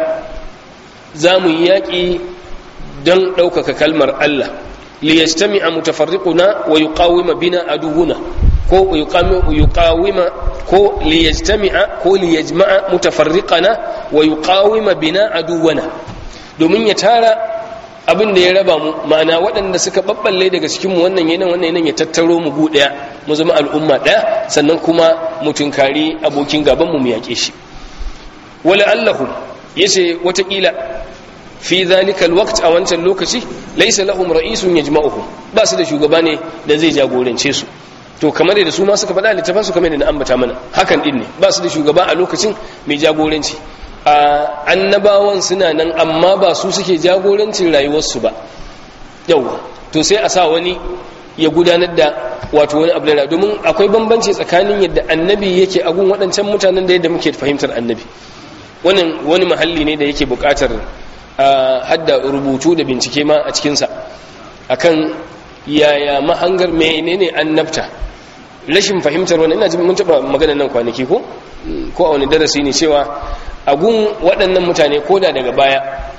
Speaker 2: za mu yi yaƙi don ɗaukaka kalmar Allah liyajtami'a mutafarriquna wa yuqawima bina aduwuna ko yuqawima ko liyajtami'a ko liyajma'a mutafarriqana wa yuqawima bina aduwana domin ya tara abin da ya raba mu ma'ana waɗanda suka babballe daga cikinmu wannan yanan wannan yanan ya tattaro mu gu ɗaya mu zama al'umma ɗaya sannan kuma mu tunkari abokin gaban mu mu yaƙe shi wala allahu yace watakila fi zalika alwaqt a wancan lokaci laysa lahum ra'isun yajma'uhum ba su da shugaba ne da zai jagorance su to kamar da su ma suka faɗa littafin su kamar da na ambata mana hakan din ne ba su da shugaba a lokacin mai jagoranci a annabawan suna nan amma ba su suke jagorancin rayuwarsu ba yawa to sai a sa wani ya gudanar da wato wani abu da domin akwai bambanci tsakanin yadda annabi yake agun waɗancan mutanen da yadda muke fahimtar annabi wannan wani mahalli ne da yake buƙatar hadda rubutu da bincike ma a cikinsa akan yaya mahangar menene annabta rashin fahimtar wani ina mun taɓa magana nan kwanaki ko ko a wani darasi ne cewa agun waɗannan mutane ko da daga baya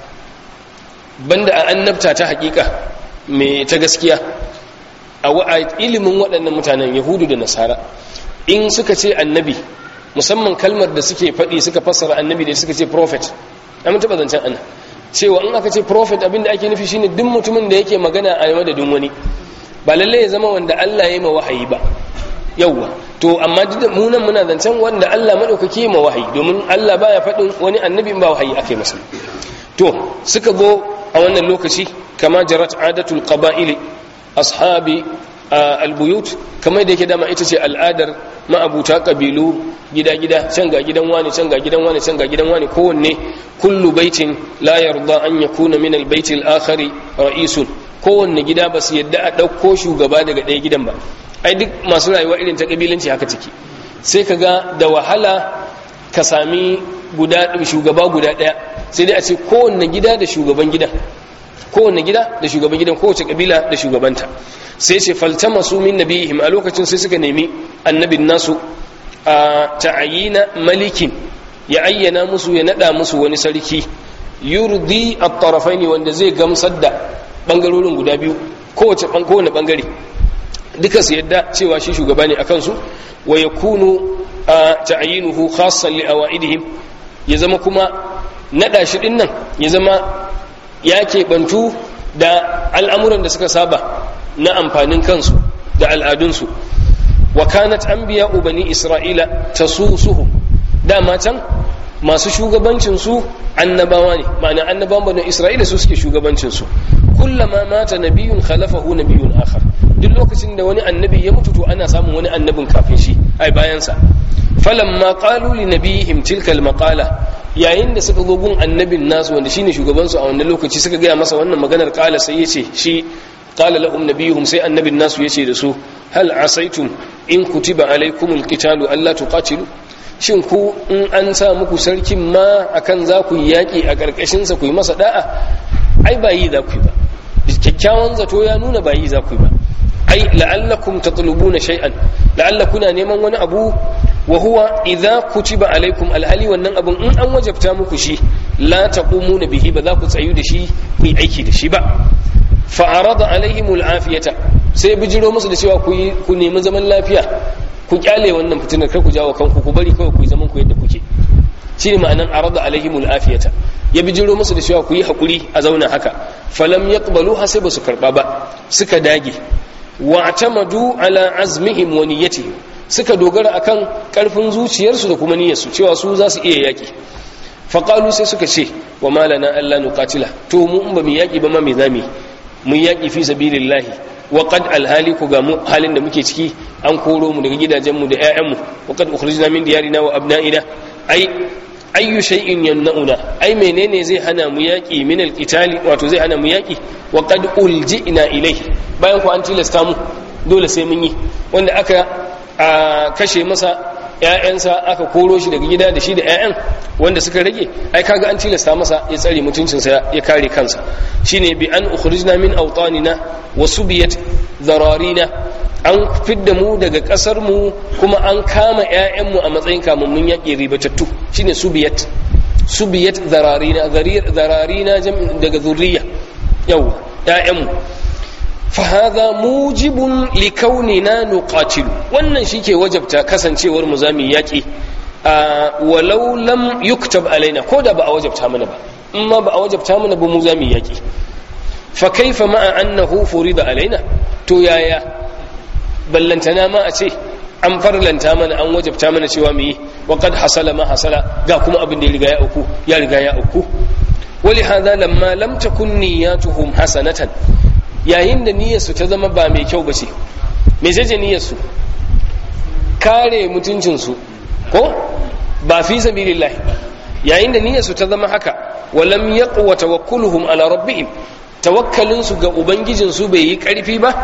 Speaker 2: banda a annabta ta hakika mai ta gaskiya a ilimin waɗannan mutanen yahudu da nasara in suka ce annabi musamman kalmar da suke faɗi suka fassara annabi da suka ce prophet mun taɓa zancen ana cewa in aka ce prophet abinda ake nufi shine duk mutumin da yake magana a madadin wani ba lalle ya zama wanda Allah ya yi ma wahayi ba yawwa to amma duk da mu nan muna zancen wanda Allah madaukake ma wahayi domin Allah baya faɗin wani annabi ba wahayi akai masa to suka zo a wannan lokaci kama jarat adatul qaba'ili ashabi albuyut kamar da yake dama ita ce al'adar ma'abuta kabilu gida-gida can ga gidan wani can ga gidan wani can ga gidan wani kowanne kullu baitin la yarda an yakuna min albayti al-akhari ra'isun kowanne gida ba su yadda a ɗauko shugaba daga ɗaya gidan ba ai duk masu rayuwa irin ta kabilanci haka ciki sai ka ga da wahala ka sami guda shugaba guda ɗaya sai dai a ce kowanne gida da shugaban gidan kowanne gida da shugaban gidan kowace kabila da shugabanta sai ce faltama su min nabihim a lokacin sai suka nemi annabin nasu a ta'ayina malikin ya ayyana musu ya nada musu wani sarki yurdi at-tarafaini wanda zai gamsar da bangarorin guda biyu kowace kowane bangare duka su yadda cewa shi shugaba ne akan su wa yakunu ta'ayinuhu khassan li awaidihim ya zama kuma nada shi din nan ya zama ya keɓantu da al'amuran da suka saba na amfanin kansu da al'adunsu wa kanat anbiya bani isra'ila tasusuhum dama can masu shugabancin su annabawa ne ma'ana annabawan bani isra'ila su suke shugabancin su kullama mata nabiyun khalafahu nabiyun akhar duk lokacin da wani annabi ya mutu to ana samun wani annabin kafin shi ai bayan sa falamma qalu li nabiyihim tilka almaqala yayin da suka zo gun annabin nasu wanda shine shugaban su a wannan lokaci suka gaya masa wannan maganar qala sai yace shi qala lahum nabiyuhum sai annabin nasu yace da su hal asaitum in kutiba alaikumul qitalu alla tuqatilu shin ku in an sa muku sarkin ma akan za ku yi yaƙi a ƙarƙashinsa ku yi masa da'a ai ba yi za ku yi ba kyakkyawan zato ya nuna ba yi za ku yi ba ai la'allakum tatlubuna shay'an la'alla kuna neman wani abu wa huwa idza kutiba alaikum alhali wannan abun in an wajabta muku shi la taqumuna bihi ba za ku tsayu da shi ku yi aiki da shi ba fa arada alaihimul afiyata sai bijiro musu da cewa ku nemi zaman lafiya ku kyale wannan fitinar kar ku jawo kanku ku bari kawai ku yi zaman ku yadda kuke shine ma'anan arada alaihimul afiyata ya bijiro musu da cewa ku yi hakuri a zauna haka falam yaqbalu ha sai basu karba ba suka dage wa atamadu ala azmihim wa niyyatihim suka dogara akan karfin zuciyarsu da kuma niyyarsu cewa su za su iya yaki faqalu sai suka ce wa malana alla nuqatila to mu in ba mu yaki ba ma me zami mun yaki fi sabilillahi wa qad alhali ku ga mu halin da muke ciki an koro mu daga gidajenmu da ƴaƴanmu wa qad ukhrijna min diyarina wa abna'ina ai ayyu shay'in yamna'una ai menene zai hana mu yaki min alqitali wato zai hana mu yaki wa qad ulji'na ilayhi bayan ku an tilasta mu dole sai mun yi wanda aka kashe masa ƴaƴansa aka koro shi daga gida da shi da ƴaƴan wanda suka rage ai kaga an tilasta masa ya tsare mutuncinsa ya kare kansa shine bi an ukhrijna min awtanina wa subiyat zararina an fidda mu daga kasar mu kuma an kama ƴaƴanmu a matsayin kamammun yaƙi ribatattu shine subiyat subiyat zararina zararina daga zurriya yawa ƴaƴanmu fahaza mujibun likaunina nuqatilu wannan shike wajabta kasancewar mu zamu yaki walau lam yuktab alaina ko da ba a wajabta mana ba in ma ba a wajabta mana ba mu zamu yaki fa kaifa ma'a annahu furida alaina to yaya ballantana ma a ce an farlanta mana an wajabta mana cewa mu yi wa qad hasala ma hasala ga kuma abin da ya riga ya auku ya riga ya auku ولهذا لما لم تكن نياتهم حسنه yayin da niyyarsu ta zama ba mai kyau ba ce me ce niyyarsu kare mutuncinsu ko ba fi sabilillahi yayin da niyyarsu ta zama haka walam yaqwa tawakkuluhum ala rabbihim tawakkalinsu ga ubangijinsu bai yi karfi ba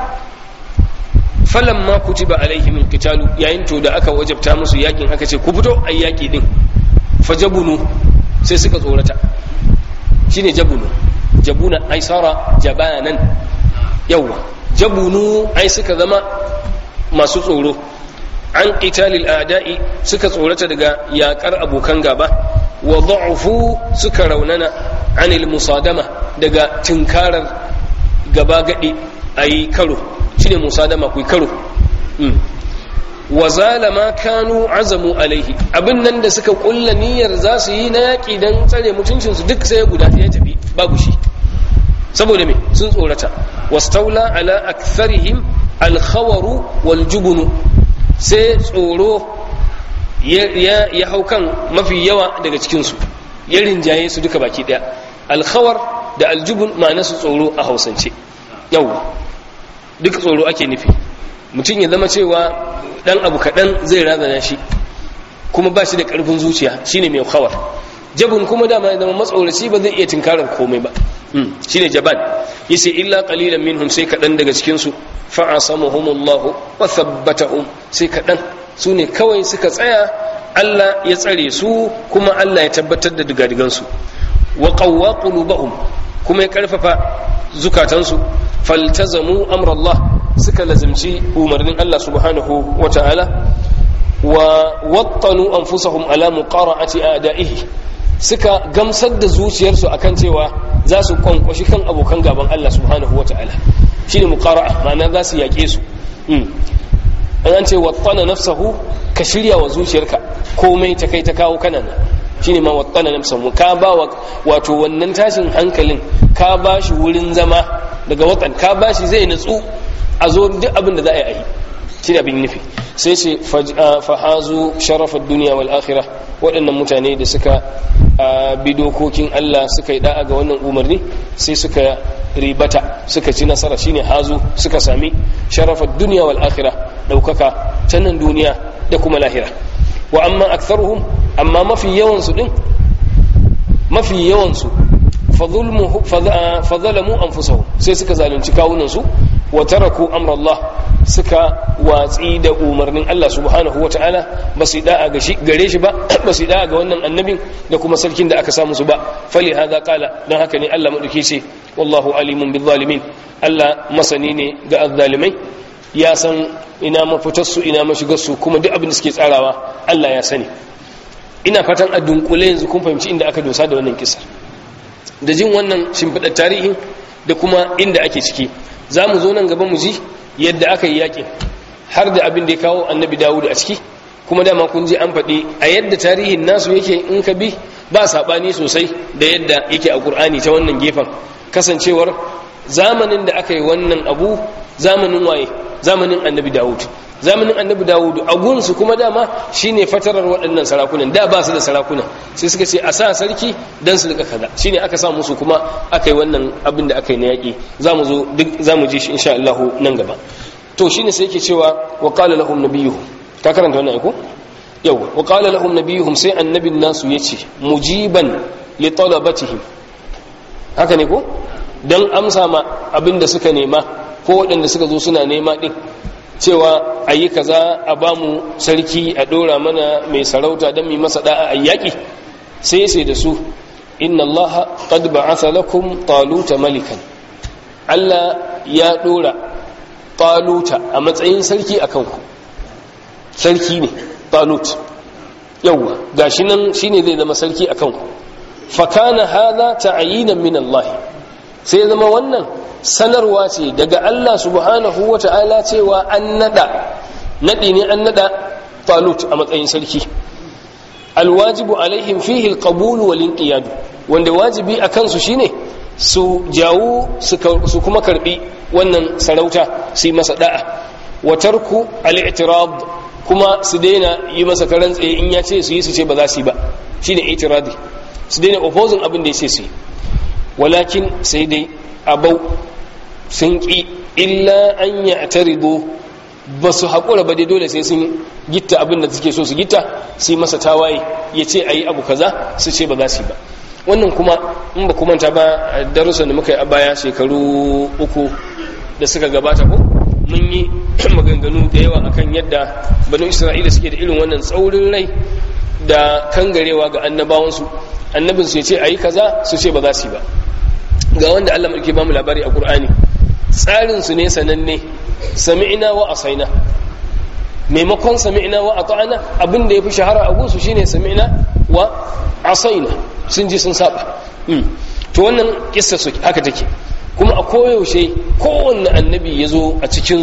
Speaker 2: falamma kutiba alaihim alqitalu yayin to da aka wajabta musu yakin aka ce ku fito ayi yaki din fajabunu sai suka tsorata shine jabunu jabuna aisara jabanan yawwa jabunu ai suka zama masu tsoro an qitalil a'da'i suka tsorata daga yakar abokan gaba wa da'ufu suka raunana anil musadama daga tinkarar gaba gadi ayi karo shine musadama ku karo wa zalama kanu azamu alaihi abin nan da suka kulla niyyar za su yi na yaƙi don tsare mutuncinsu duk sai guda ya tafi babu shi saboda me sun tsorata wastaula ala aktharihim alkhawaru wal jubunu sai tsoro ya hau kan mafi yawa daga cikinsu ya rinjaye su duka baki daya alkhawar da aljubun ma'ana su tsoro a hausance yawwa duk tsoro ake nufi mutum ya zama cewa dan abu kaɗan zai razana shi kuma ba shi da ƙarfin zuciya shine mai khawar jabun kuma dama zama matsoraci ba zai iya tinkarar komai ba shine jaban yace illa qalilan minhum sai kaɗan daga cikin su fa asamuhumullahu wa thabbatahum sai kaɗan su ne kawai suka tsaya Allah ya tsare su kuma Allah ya tabbatar da digadigan su wa qawwa qulubahum kuma ya karfafa zukatansu faltazamu amrallah suka lazimci umarnin Allah subhanahu wa ta'ala wa wattanu anfusahum ala muqara'ati a'da'ihi suka gamsar da zuciyarsu akan cewa za su kwankwashi kan abokan gaban Allah subhanahu wa ta'ala shine muqara'a ma'ana za su yake su an ce wattana nafsahu ka shirya wa zuciyarka komai ta kai ta kawo kana nan shine ma wattana nafsahu ka ba wato wannan tashin hankalin ka ba shi wurin zama daga watan ka ba shi zai natsu a zo duk abin da za a yi shi ne abin nufi sai ce fahazu sharafar duniya wal akhirah waɗannan mutane da suka bi dokokin Allah suka yi da'a ga wannan umarni sai suka ribata suka ci nasara shine hazu suka sami sharafar duniya wal akhirah ɗaukaka ta nan duniya da kuma lahira wa amma aktharuhum amma mafi yawan su din mafi yawan su fadhalamu anfusahum sai suka zalunci kawunansu wa taraku amra Allah suka watsi da umarnin Allah subhanahu wataala ba su da'a ga shi gare shi ba ba su da'a ga wannan annabin da kuma sarkin da aka samu su ba fali hadha qala dan haka ne Allah madauki ce wallahu alimun bil zalimin Allah masani ne ga azzalimai ya san ina mafitar su ina mashigar su kuma duk abin da suke tsarawa Allah ya sani ina fatan a dunkule yanzu kun fahimci inda aka dosa da wannan kisa da jin wannan shimfiɗar tarihin da kuma inda ake ciki za mu zo nan gaba mu ji yadda aka yi yakin har da abin da ya kawo annabi dawud a ciki kuma dama kun ji an faɗi a yadda tarihin nasu yake in ka bi ba saɓani sosai da yadda yake a ƙur'ani ta wannan gefen kasancewar zamanin da aka yi wannan abu zamanin waye zamanin annabi dawud zamanin annabi dawudu a gunsu kuma dama shine fatarar waɗannan sarakunan da ba su da sarakuna sai suka ce a sa sarki dan su rika kaza shine aka sa musu kuma aka yi wannan abin da aka yi na yaƙi za mu zo duk za mu ji shi insha Allah nan gaba to shine sai yake cewa wa qala lahum nabiyuhum ka karanta wannan aiko yawa wa qala lahum nabiyuhum sai annabin nasu yace mujiban li talabatihim haka ne ko dan amsa ma abin da suka nema ko waɗanda suka zo suna nema din cewa a yi kaza a ba mu sarki a ɗora mana mai sarauta don mai masa da'a a yaƙi sai sai da su inna Allah qad ba'atha lakum taluta malikan Allah ya ɗora taluta a matsayin sarki a kanku sarki ne talut yawwa gashi nan shine zai zama sarki a kanku fakana hadha ta'yinan min Allah sai zama wannan sanarwa ce daga Allah subhanahu wa ta'ala cewa an nada nadi ne an nada talut a matsayin sarki alwajibu alaihim fihi alqabul wal inqiyad wanda wajibi akan su shine su jawo su kuma karbi wannan sarauta su yi masa da'a wa tarku al-i'tirad kuma su daina yi masa karan tsaye in ya ce su yi su ce ba za su yi ba shine i'tiradi su daina opposing abin da ya ce su yi walakin sai dai abau sun ƙi illa an yi a tarido ba su haƙura ba dai dole sai sun gitta abin da suke so su gitta su yi masa tawaye ya ce a yi abu kaza su ce ba za su yi ba wannan kuma in ba kumanta ba darussan da muka yi a baya shekaru uku da suka gabata ko mun yi maganganu da yawa akan yadda banu isra'ila suke da irin wannan tsaurin rai da kangarewa ga annabawansu annabinsu ya ce a yi kaza su ce ba za su yi ba ga wanda Allah mulki ba mu labari a Qur'ani tsarin su ne sananne sami'na wa asaina maimakon sami'na wa ata'na abin da yafi shahara a gunsu shine sami'na wa asaina sun ji sun saba to wannan kissa su haka take kuma a koyaushe kowanne annabi ya zo a cikin su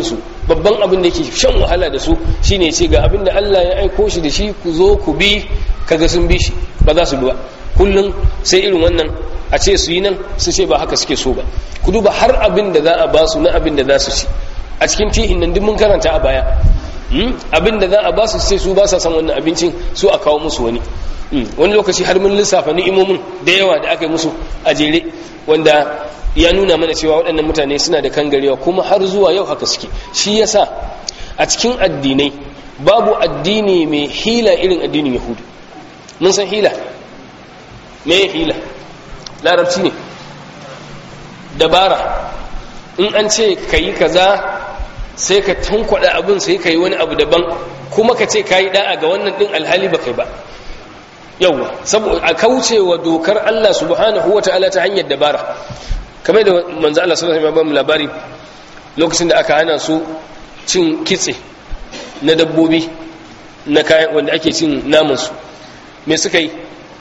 Speaker 2: babban abin da yake shan wahala da su shine ce ga abin da Allah ya aiko shi da shi ku zo ku bi kaga sun bi shi ba za su bi ba kullum sai irin wannan a ce su yi nan su ce ba haka suke so ba ku duba har abin da za a ba su na abin da za su ci a cikin tihin nan duk mun karanta a baya abin da za a ba su sai su ba sa san wannan abincin su a kawo musu wani wani lokaci har mun lissafa ni'imomin da yawa da aka yi musu a jere wanda ya nuna mana cewa waɗannan mutane suna da kangarewa kuma har zuwa yau haka suke shi yasa a cikin addinai babu addini mai hila irin addinin yahudu mun san hila me hila larabci ne dabara in an ce ka yi kaza sai ka tankwada abin sai ka yi wani abu daban kuma ka ce ka yi da'a ga wannan ɗin alhali ba kai ba yauwa saboda a kauce wa dokar Allah subhanahu wa ta'ala ta hanyar dabara kamar da manzo Allah sallallahu alaihi wasallam labari lokacin da aka hana su cin kitse na dabbobi na kayan wanda ake cin naman su me suka yi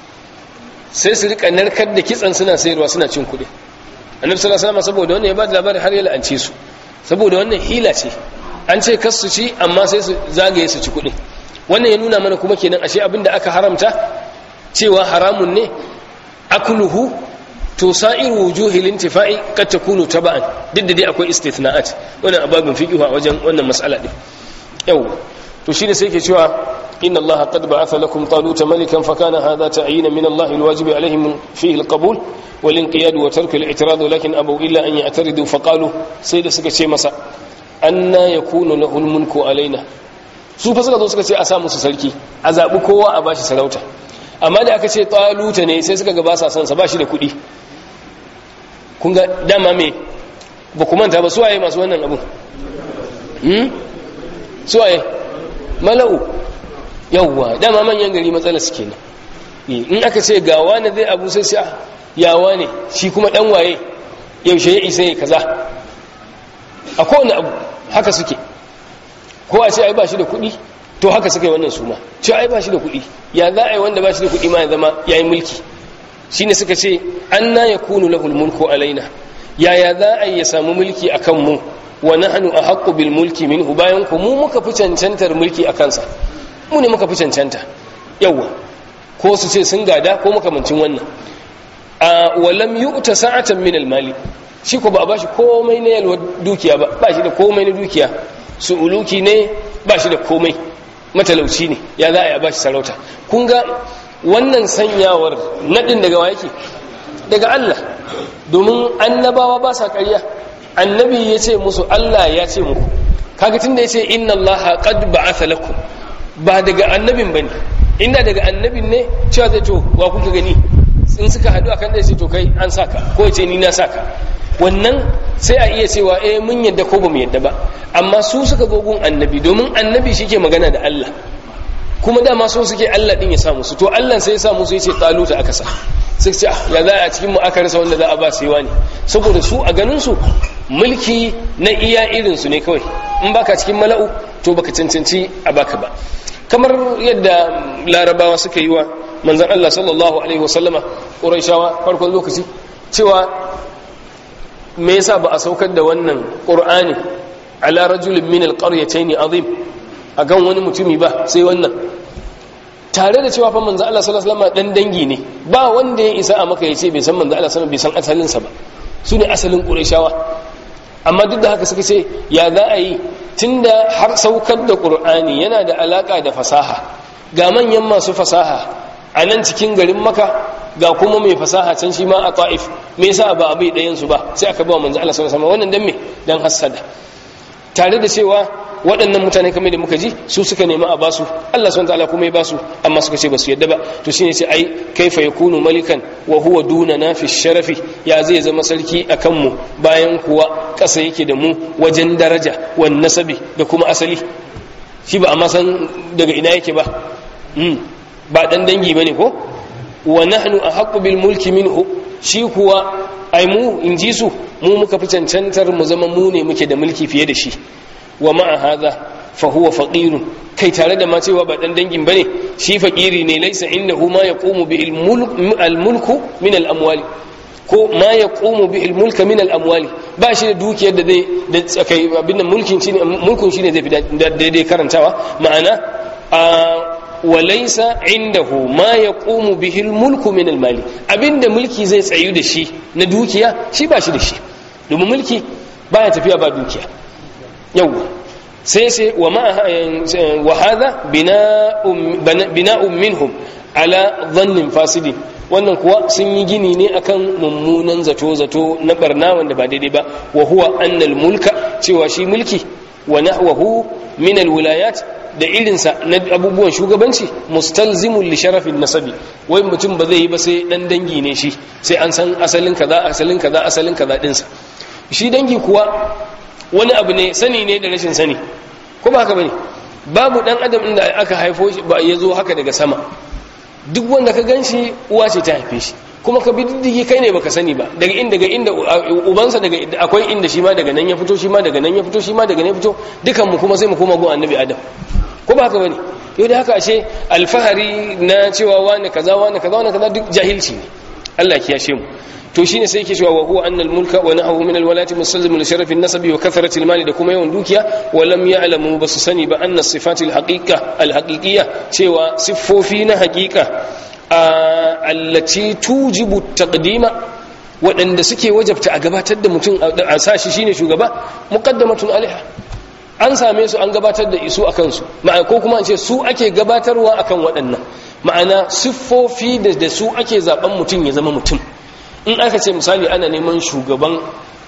Speaker 2: sai su rika narkar da kitsan suna sayarwa suna cin kuɗi annabi sallallahu alaihi wasallam saboda wannan ya ba da labari har ya la'ance su saboda wannan hila ce an ce kas su ci amma sai su zagaye su ci kuɗi wannan ya nuna mana kuma kenan ashe abinda aka haramta cewa haramun ne akluhu to sa'iru wujuhil intifa'i kad takunu taba'an duk da dai akwai istithna'at wannan ababin fiqh a wajen wannan mas'ala din yau to shine sai yake cewa inna allaha qad ba'atha lakum taluta malikan fa kana hadha ta'yina min allahi alwajibi alaihim fihi alqabul wal inqiyad wa tark al-i'tirad lakin abu illa an ya'taridu fa qalu sai da suka ce masa anna yakunu lahu almulku alaina su fa suka zo suka ce a sa musu sarki a zabi kowa a bashi sarauta amma da aka ce taluta ne sai suka ga ba sa son sa bashi da kuɗi kun ga dama me ba ku manta ba suwaye masu wannan abu hmm suwaye mala'u yawwa dama manyan gari matsala suke nan in aka ce ga wani zai abu sai sai yawa ne shi kuma dan waye yaushe ya isa ya kaza a kowane abu haka suke ko a ce ai ba shi da kuɗi to haka suka yi wannan suma ce ai ba shi da kuɗi ya za a yi wanda ba shi da kuɗi ma ya zama ya yi mulki shi ne suka ce an na ya kunu lahul mulku alaina yaya za a yi ya samu mulki a kanmu wa nahnu a haƙƙu bil mulki minhu bayan ku mu muka fi cancantar mulki a kansa mu ne muka fi cancanta yawwa ko su ce sun gada ko makamancin wannan a walam yu'ta sa'atan min al mali shi ko ba a bashi komai na yalwa dukiya ba ba shi da komai na dukiya su uluki ne ba shi da komai matalauci ne ya za a yi a bashi sarauta kun ga wannan sanyawar naɗin daga wa yake daga Allah domin annabawa ba sa ƙarya annabi ya ce musu Allah ya ce muku kaga tunda ya ce inna Allah qad ba'atha lakum ba daga annabin bane inda daga annabin ne cewa zai to wa kuka gani in suka haɗu akan da sai to kai an saka ko ya ce ni na saka wannan sai a iya cewa eh mun yadda ko ba mu yadda ba amma su suka gogun annabi domin annabi shi ke magana da Allah kuma dama so suke Allah din ya samu su to Allah sai ya samu su yace taluta aka sa sai ce ya za a cikin mu aka rasa wanda za a ba sai wani saboda su a ganin su mulki na iya irin su ne kawai in baka cikin mala'u to baka cancanci a baka ba kamar yadda larabawa suka yi wa manzon Allah sallallahu alaihi wasallama quraishawa farkon lokaci cewa me yasa ba a saukar da wannan qur'ani ala rajulin min alqaryatayn azim a gan wani mutumi ba sai wannan tare da cewa fa manzo Allah sallallahu alaihi wasallam dan dangi ne ba wanda ya isa a maka yace bai san manzo Allah sallallahu alaihi wasallam bai san asalin sa ba su ne asalin qurayshawa amma duk da haka suka ce ya za a yi tunda har saukar da qur'ani yana da alaka da fasaha ga manyan masu fasaha a nan cikin garin maka ga kuma mai fasaha can shi ma a ta'if me yasa ba abai ɗayan su ba sai aka ba manzo Allah sallallahu alaihi wasallam wannan dan me dan hassada tare da cewa waɗannan mutane kamar da muka ji su suka nemi a basu Allah subhanahu wataala kuma ya basu amma suka ce basu yadda ba to shine sai ai kaifa yakunu malikan wa huwa dunana fi sharafi ya zai zama sarki akan mu bayan kuwa ƙasa yake da mu wajen daraja wan nasabi da kuma asali shi ba amma san daga ina yake ba ba dan dangi bane ko wa nahnu ahqqu bil mulki minhu shi kuwa ai mu in ji su mu muka fi cancantar mu zama mu ne muke da mulki fiye da shi wa ma'a hadha fa huwa faqirun kai tare da ma cewa ba dan dangin bane shi faqiri ne laysa innahu ma yaqumu bi al mulku min al amwali ko ma ya ƙomo bi mulka min al'amwali ba shi da dukiyar da zai da tsakai abin nan mulkin shi ne mulkun shi ne zai fi daidai karantawa ma'ana a walaisa indahu ma ya ƙomo bi mulku min almali abinda mulki zai tsayu da shi na dukiya shi ba shi da shi domin mulki baya tafiya ba dukiya yawwa sai sai wa ma wa hadha bina'un minhum ala dhannin fasidi wannan kuwa sun yi gini ne akan mummunan zato zato na barna wanda ba daidai ba wa huwa annal mulka cewa shi mulki wa nahwahu min alwilayat da irinsa na abubuwan shugabanci mustalzimun li sharafin nasabi wai mutum ba zai yi ba sai dan dangi ne shi sai an san asalin kaza asalin kaza asalin kaza dinsa shi dangi kuwa wani abu ne sani ne da rashin sani ko ba haka bane babu dan adam inda aka haifo shi ba ya zo haka daga sama duk wanda ka ganshi uwa ce ta haife shi kuma ka bi diddigi kai ne baka sani ba daga inda daga inda ubansa daga akwai inda shi ma daga nan ya fito shi ma daga nan ya fito shi ma daga nan ya fito dukan mu kuma sai mu koma gun annabi adam ko ba haka bane yau da haka ashe alfahari na cewa wani kaza wani kaza wani kaza duk jahilci ne Allah ya kiyashe mu to shine sai yake cewa wa huwa annal mulka wa nahu min alwalati musallimu li sharafin nasabi wa kathrati almali da kuma yawan dukiya wa lam ya'lamu basu sani ba anna sifati alhaqiqa alhaqiqiyya cewa siffofi na haqiqa allati tujibu taqdima waɗanda suke wajabta a gabatar da mutum a sashi shine shugaba muqaddamatun alaiha an same su an gabatar da isu akan su ko kuma an ce su ake gabatarwa akan waɗannan ma'ana siffofi da su ake zaben mutum ya zama mutum in aka ce misali ana neman shugaban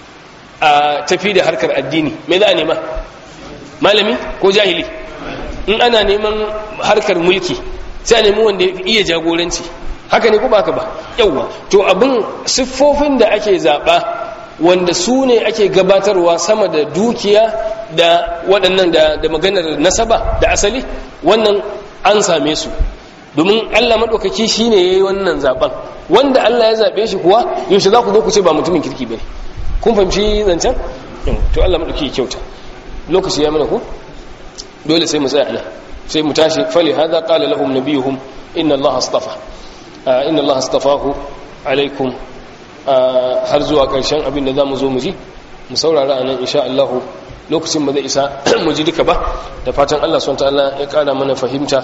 Speaker 2: a tafi da harkar addini me za a nema malami ko jahili in ana neman harkar mulki sai a nemi wanda ya iya jagoranci haka ne ko ba haka ba yauwa to abin siffofin da ake zaɓa wanda su ne ake gabatarwa sama da dukiya da waɗannan da maganar nasaba da asali wannan an same su domin Allah maɗaukaki shi ne ya yi wannan zaɓen wanda Allah ya zaɓe shi kuwa yaushe za ku zo ku ce ba mutumin kirki ba ne kun fahimci zancen to Allah maɗauki kyauta lokaci ya mana ku dole sai mu tsaya ana sai mu tashi fali hada qala lahum nabiyuhum inna Allah astafa inna Allah astafahu alaikum har zuwa ƙarshen abin da za mu zo mu ji mu saurara a nan insha Allah lokacin ba zai isa mu ji duka ba da fatan Allah subhanahu wa ta'ala ya ƙara mana fahimta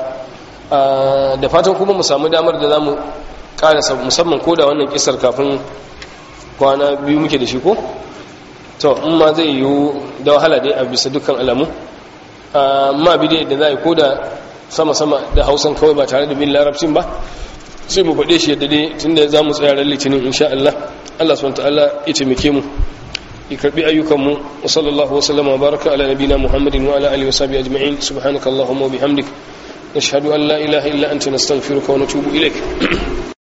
Speaker 2: da fatan kuma mu samu damar da za mu karasa musamman ko da wannan kisar kafin kwana biyu muke da shi ko to in ma zai yiwu da wahala dai a bisa dukkan alamu ma bi dai da za a yi ko da sama-sama da hausan kawai ba tare da bin larabcin ba sai mu faɗe shi yadda dai tun da za mu tsaya ran litinin insha Allah Allah subhanahu ta'ala ya taimake mu ya karbi ayyukanmu wa sallallahu wa sallama wa baraka ala nabina muhammadin wa ala alihi wa sahbihi ajma'in subhanakallahumma wa bihamdik نشهد أن لا إله إلا أنت نستغفرك ونتوب إليك